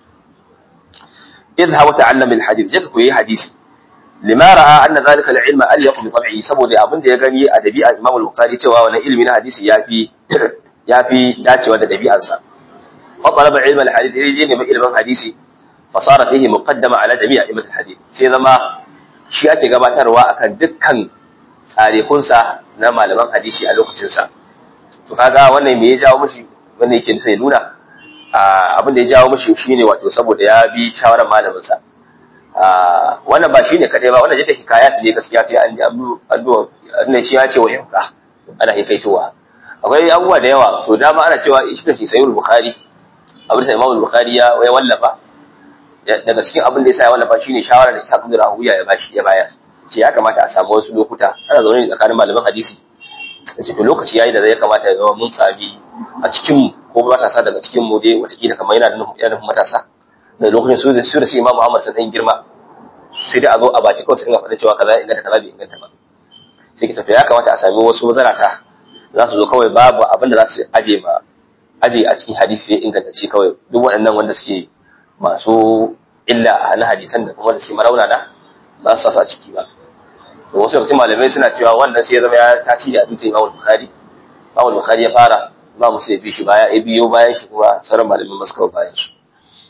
idha wa ta'allam al-hadith jaka koyi hadisi lima ra'a anna zalika al-ilma an yaqu bi tab'i saboda abin da ya gani a dabi'a Imam al-Bukhari cewa wannan ilimi na hadisi yafi yafi dacewa da dabi'arsa fa talaba ilma al-hadith yaje ne ilimin hadisi fa sara fihi muqaddama ala jami'a ilmi al-hadith sai zama shi ake gabatarwa akan dukkan tarikunsa na malaman hadisi a lokacin sa to kaga wannan me ya jawo mishi wannan yake sai nuna abin da ya jawo mishi shine wato saboda ya bi shawarar malamin sa wannan ba shine kadai ba wannan jidda hikayat ne gaskiya sai an ji addu'a ne shi ya ce wa yanka ana hikaitowa akwai abubuwa da yawa so dama ana cewa shi kashi sayyid bukhari abin da imam bukhari ya ya wallafa daga cikin abin da yasa ya wallafa shine shawara da Isa bin Rahuya ya bashi ya bayar ce ya kamata a samu wasu lokuta ana zaune tsakanin malaman hadisi ce to lokaci yayi da zai kamata ya zama mun sami a cikin ko matasa daga cikin mu dai watakila kamar yana da nufin matasa da lokacin su da su da su Imam Muhammad sun dan girma sai dai a zo a baki kawai sai ga faɗa cewa kaza inganta kaza bai inganta ba sai ki tafi ya kamata a sami wasu mazarata za su zo kawai babu abin da za su aje ma aje a cikin hadisi ya inganta ce kawai duk waɗannan wanda suke masu illa na hadisan da kuma da suke marauna na ba su sa a ciki ba to wasu lokacin malamai suna cewa wannan sai ya zama ya tasiri a dutsen Imam Bukhari Imam Bukhari ya fara ba musu ya bi shi baya ya biyo bayan shi kuma sauran malamai masu kawo bayan su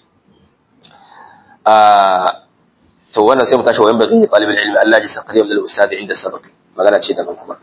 to wannan sai mu tashi wayan baqi talibul ilmi Allah ji saqriya min al-ustad inda sabaq magana ce daban kuma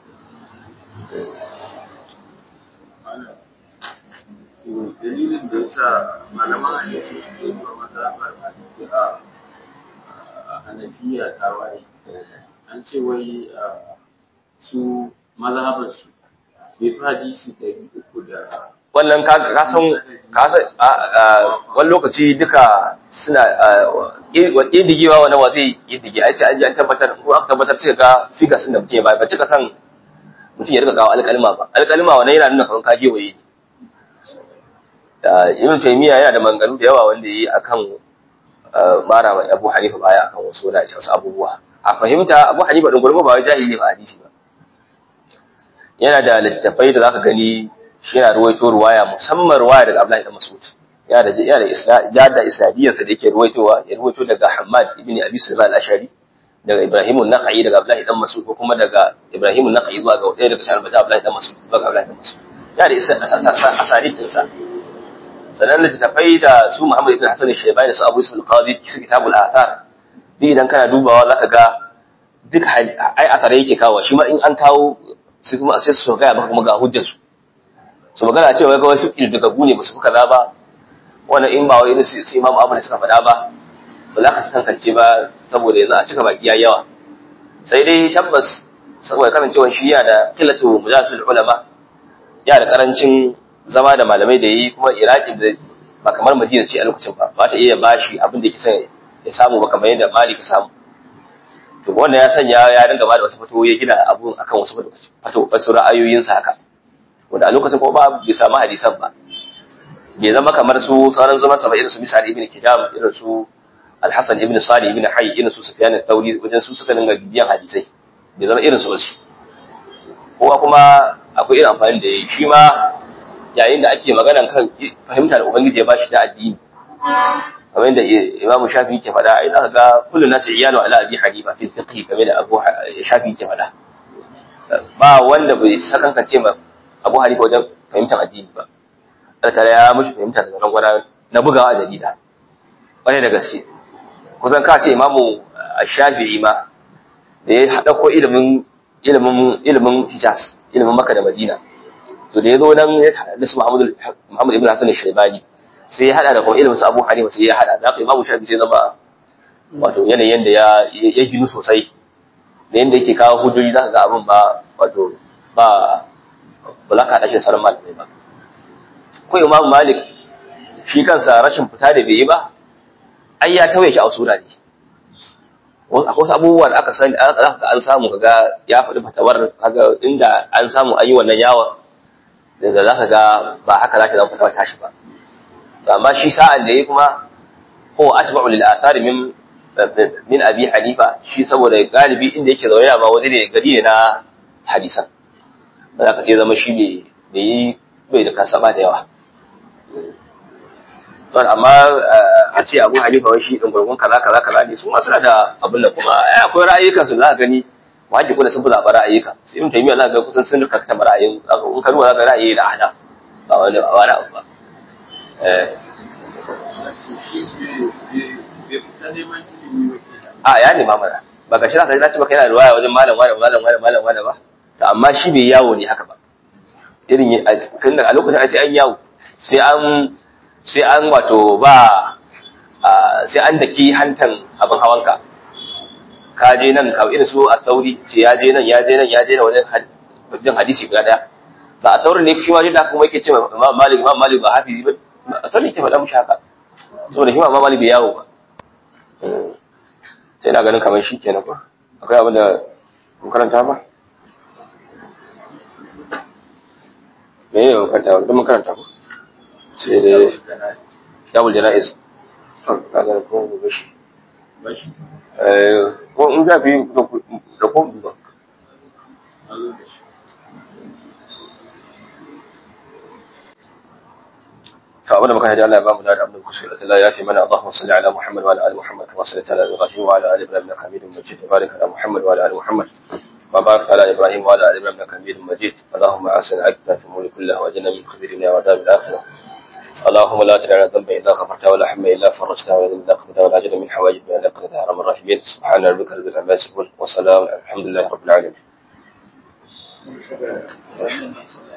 dalilin da yasa malaman hadisi suke yi wa mazhabar hadisi a hanafiya ta waye an ce wai su mazhabar su bai fi hadisi ɗari uku da wannan ka san ka san wani lokaci duka suna ƙidigewa wani wa zai ƙidige ai sai an ji an tabbatar ko aka tabbatar sai ga figas da mutum ya bayar ba cika san mutum ya rika kawo alƙalma ba alƙalma wannan yana nuna kamar ka gewaye ibn taymiya yana da manganu da yawa wanda yi akan mara wa abu hanifa baya akan wasu wurare wasu abubuwa a fahimta abu hanifa din gurbe ba wai jahili ba hadisi ba yana da littattafai da zaka gani shi yana ruwaito ruwaya musamman ruwaya daga Abdullahi ibn Mas'ud yana da yana da isnad da isnadiyarsa da yake ruwaitowa ya ruwaito daga Hammad ibn Abi Sulaiman al-Ashari daga Ibrahim an-Nakhai daga Abdullahi ibn Mas'ud ko kuma daga Ibrahim an-Nakhai zuwa ga ɗaya daga cikin albata Abdullahi ibn Mas'ud zuwa ga Abdullahi ibn Mas'ud yana da isnad asanid din sa sanan littattafai da su Muhammad ibn Hassan al-Shaybani da su Abu Yusuf al-Qadi su kitabul athar bi idan kana dubawa zaka ga duk ai athare yake kawo shi ma in an kawo sai kuma sai su gaya maka kuma ga hujjar su su magana cewa kawai su daga ne ba su kaza ba wannan in ba wai irin su imamu abu da suka faɗa ba ba za ka su kankance ba saboda yanzu a cika baki ya yawa sai dai tabbas saboda kasancewar shi yana da kilatu mujalatul ulama yana da karancin zama da malamai da yi kuma iraki da ba kamar madina ce a lokacin ba ba ta iya bashi abin da yake ya samu ba kamar yadda malik ya samu to wannan ya sanya ya dinga ba da wasu fito ya gina abun akan wasu fito wasu ra'ayoyinsa haka wanda a lokacin ko ba bai samu hadisan ba bai zama kamar su sauran zaman sa ba irin su misali ibn kidam irin su al-hasan ibn salih ibn hayy irin su sufyan al-thawri wajen su suka dinga bibiyan hadisai bai zama irin su ba su kowa kuma akwai irin amfani da yayi shi ma yayin da ake maganan kan fahimta da ubangiji ya bashi da addini kamar yadda imam shafi ke faɗa ai zaka ga kullu nasu iyalu ala abi hanifa fi fiqh kamar da abu shafi ke faɗa ba wanda bai sakankance ma abu hanifa wajen fahimtar addini ba Allah tare ya mushi fahimta da nan gwada na bugawa a jarida wani da gaske kusan ka ce imamu shafi'i ma da ya haɗa ko ilimin ilimin ilimin hijaz ilimin maka da madina to da ya zo nan ya haɗa su muhammad ibn hasan shaibani sai ya hada da kuma ilimin su Abu Hanifa sai ya hada da haka Imam Shafi sai zama wato yanayin da ya ya ginu sosai da yanda yake kawo hujjoji zaka ga abin ba wato ba ba za ka haɗa shi da sauran malamai ba ko imam malik shi kansa rashin fita da bai yi ba ai ya tawaye shi a sura ne akwai wasu abubuwa da aka sani aka an samu kaga ya faɗi fatawar kaga inda an samu an yi wannan yawon da za ka ga ba haka za ka zama fatawar tashi ba amma shi sa'an da ya kuma ko atba'u lil athari min min abi hanifa shi saboda galibi inda yake zaune ma waje ne gari ne na hadisan sai ka ce zama shi bai yi bai da kasaba da yawa son amma a ce abu hanifa wai shi ɗin gurgun kaza kaza kaza ne su ma suna da abin da kuma ai akwai ra'ayyukan su za ka gani wajib da sun fi zaɓa ra'ayyuka sai in taimiya za ka ga kusan sun rika ta ra'ayin in ka duba za ka ra'ayi da ahda ba wani ba wani abu ba a ya nema mana ba ga shi za ka ji na ce maka yana ruwaya wajen malam wani malam wani malam wani ba to amma shi bai yawo ne haka ba irin a lokacin sai an yawo sai an sai an wato ba sai an daki hantan abin hawanka ka je nan ka irin su a tsauri ce ya je nan ya je nan ya je nan wajen jin hadisi guda daya ba a tsauri ne shi ma da kuma yake ce imam malik imam malik ba hafizi ba a tsauri ke faɗa mushi haka saboda shi imam malik bai yawo ba sai na ganin kamar shi kenan ba akwai abin da mun karanta ba me ne mun karanta ba mun karanta ba sai dai double jana'iz kaga ko gobe shi eh ko in za fi da ko ba فأبونا مكان هدى الله أمام دار أبن الكسر الله يأتي من اللهم صل على محمد وعلى آل محمد كما صليت على إبراهيم وعلى آل إبراهيم إنك حميد مجيد وبارك على محمد وعلى آل محمد وبارك على إبراهيم وعلى آل إبراهيم إنك حميد مجيد اللهم أحسن عقبنا في الأمور كلها وأجرنا من خزي الدنيا وعذاب الآخرة اللهم لا تدع لنا ذنبا الا غفرته ولا حما الا فرجته ولا ذنبا الا قضيته ولا اجل من حوائجنا الا قضيتها يا ارحم الراحمين سبحان ربك رب العزه عما يصفون وسلام الحمد لله رب العالمين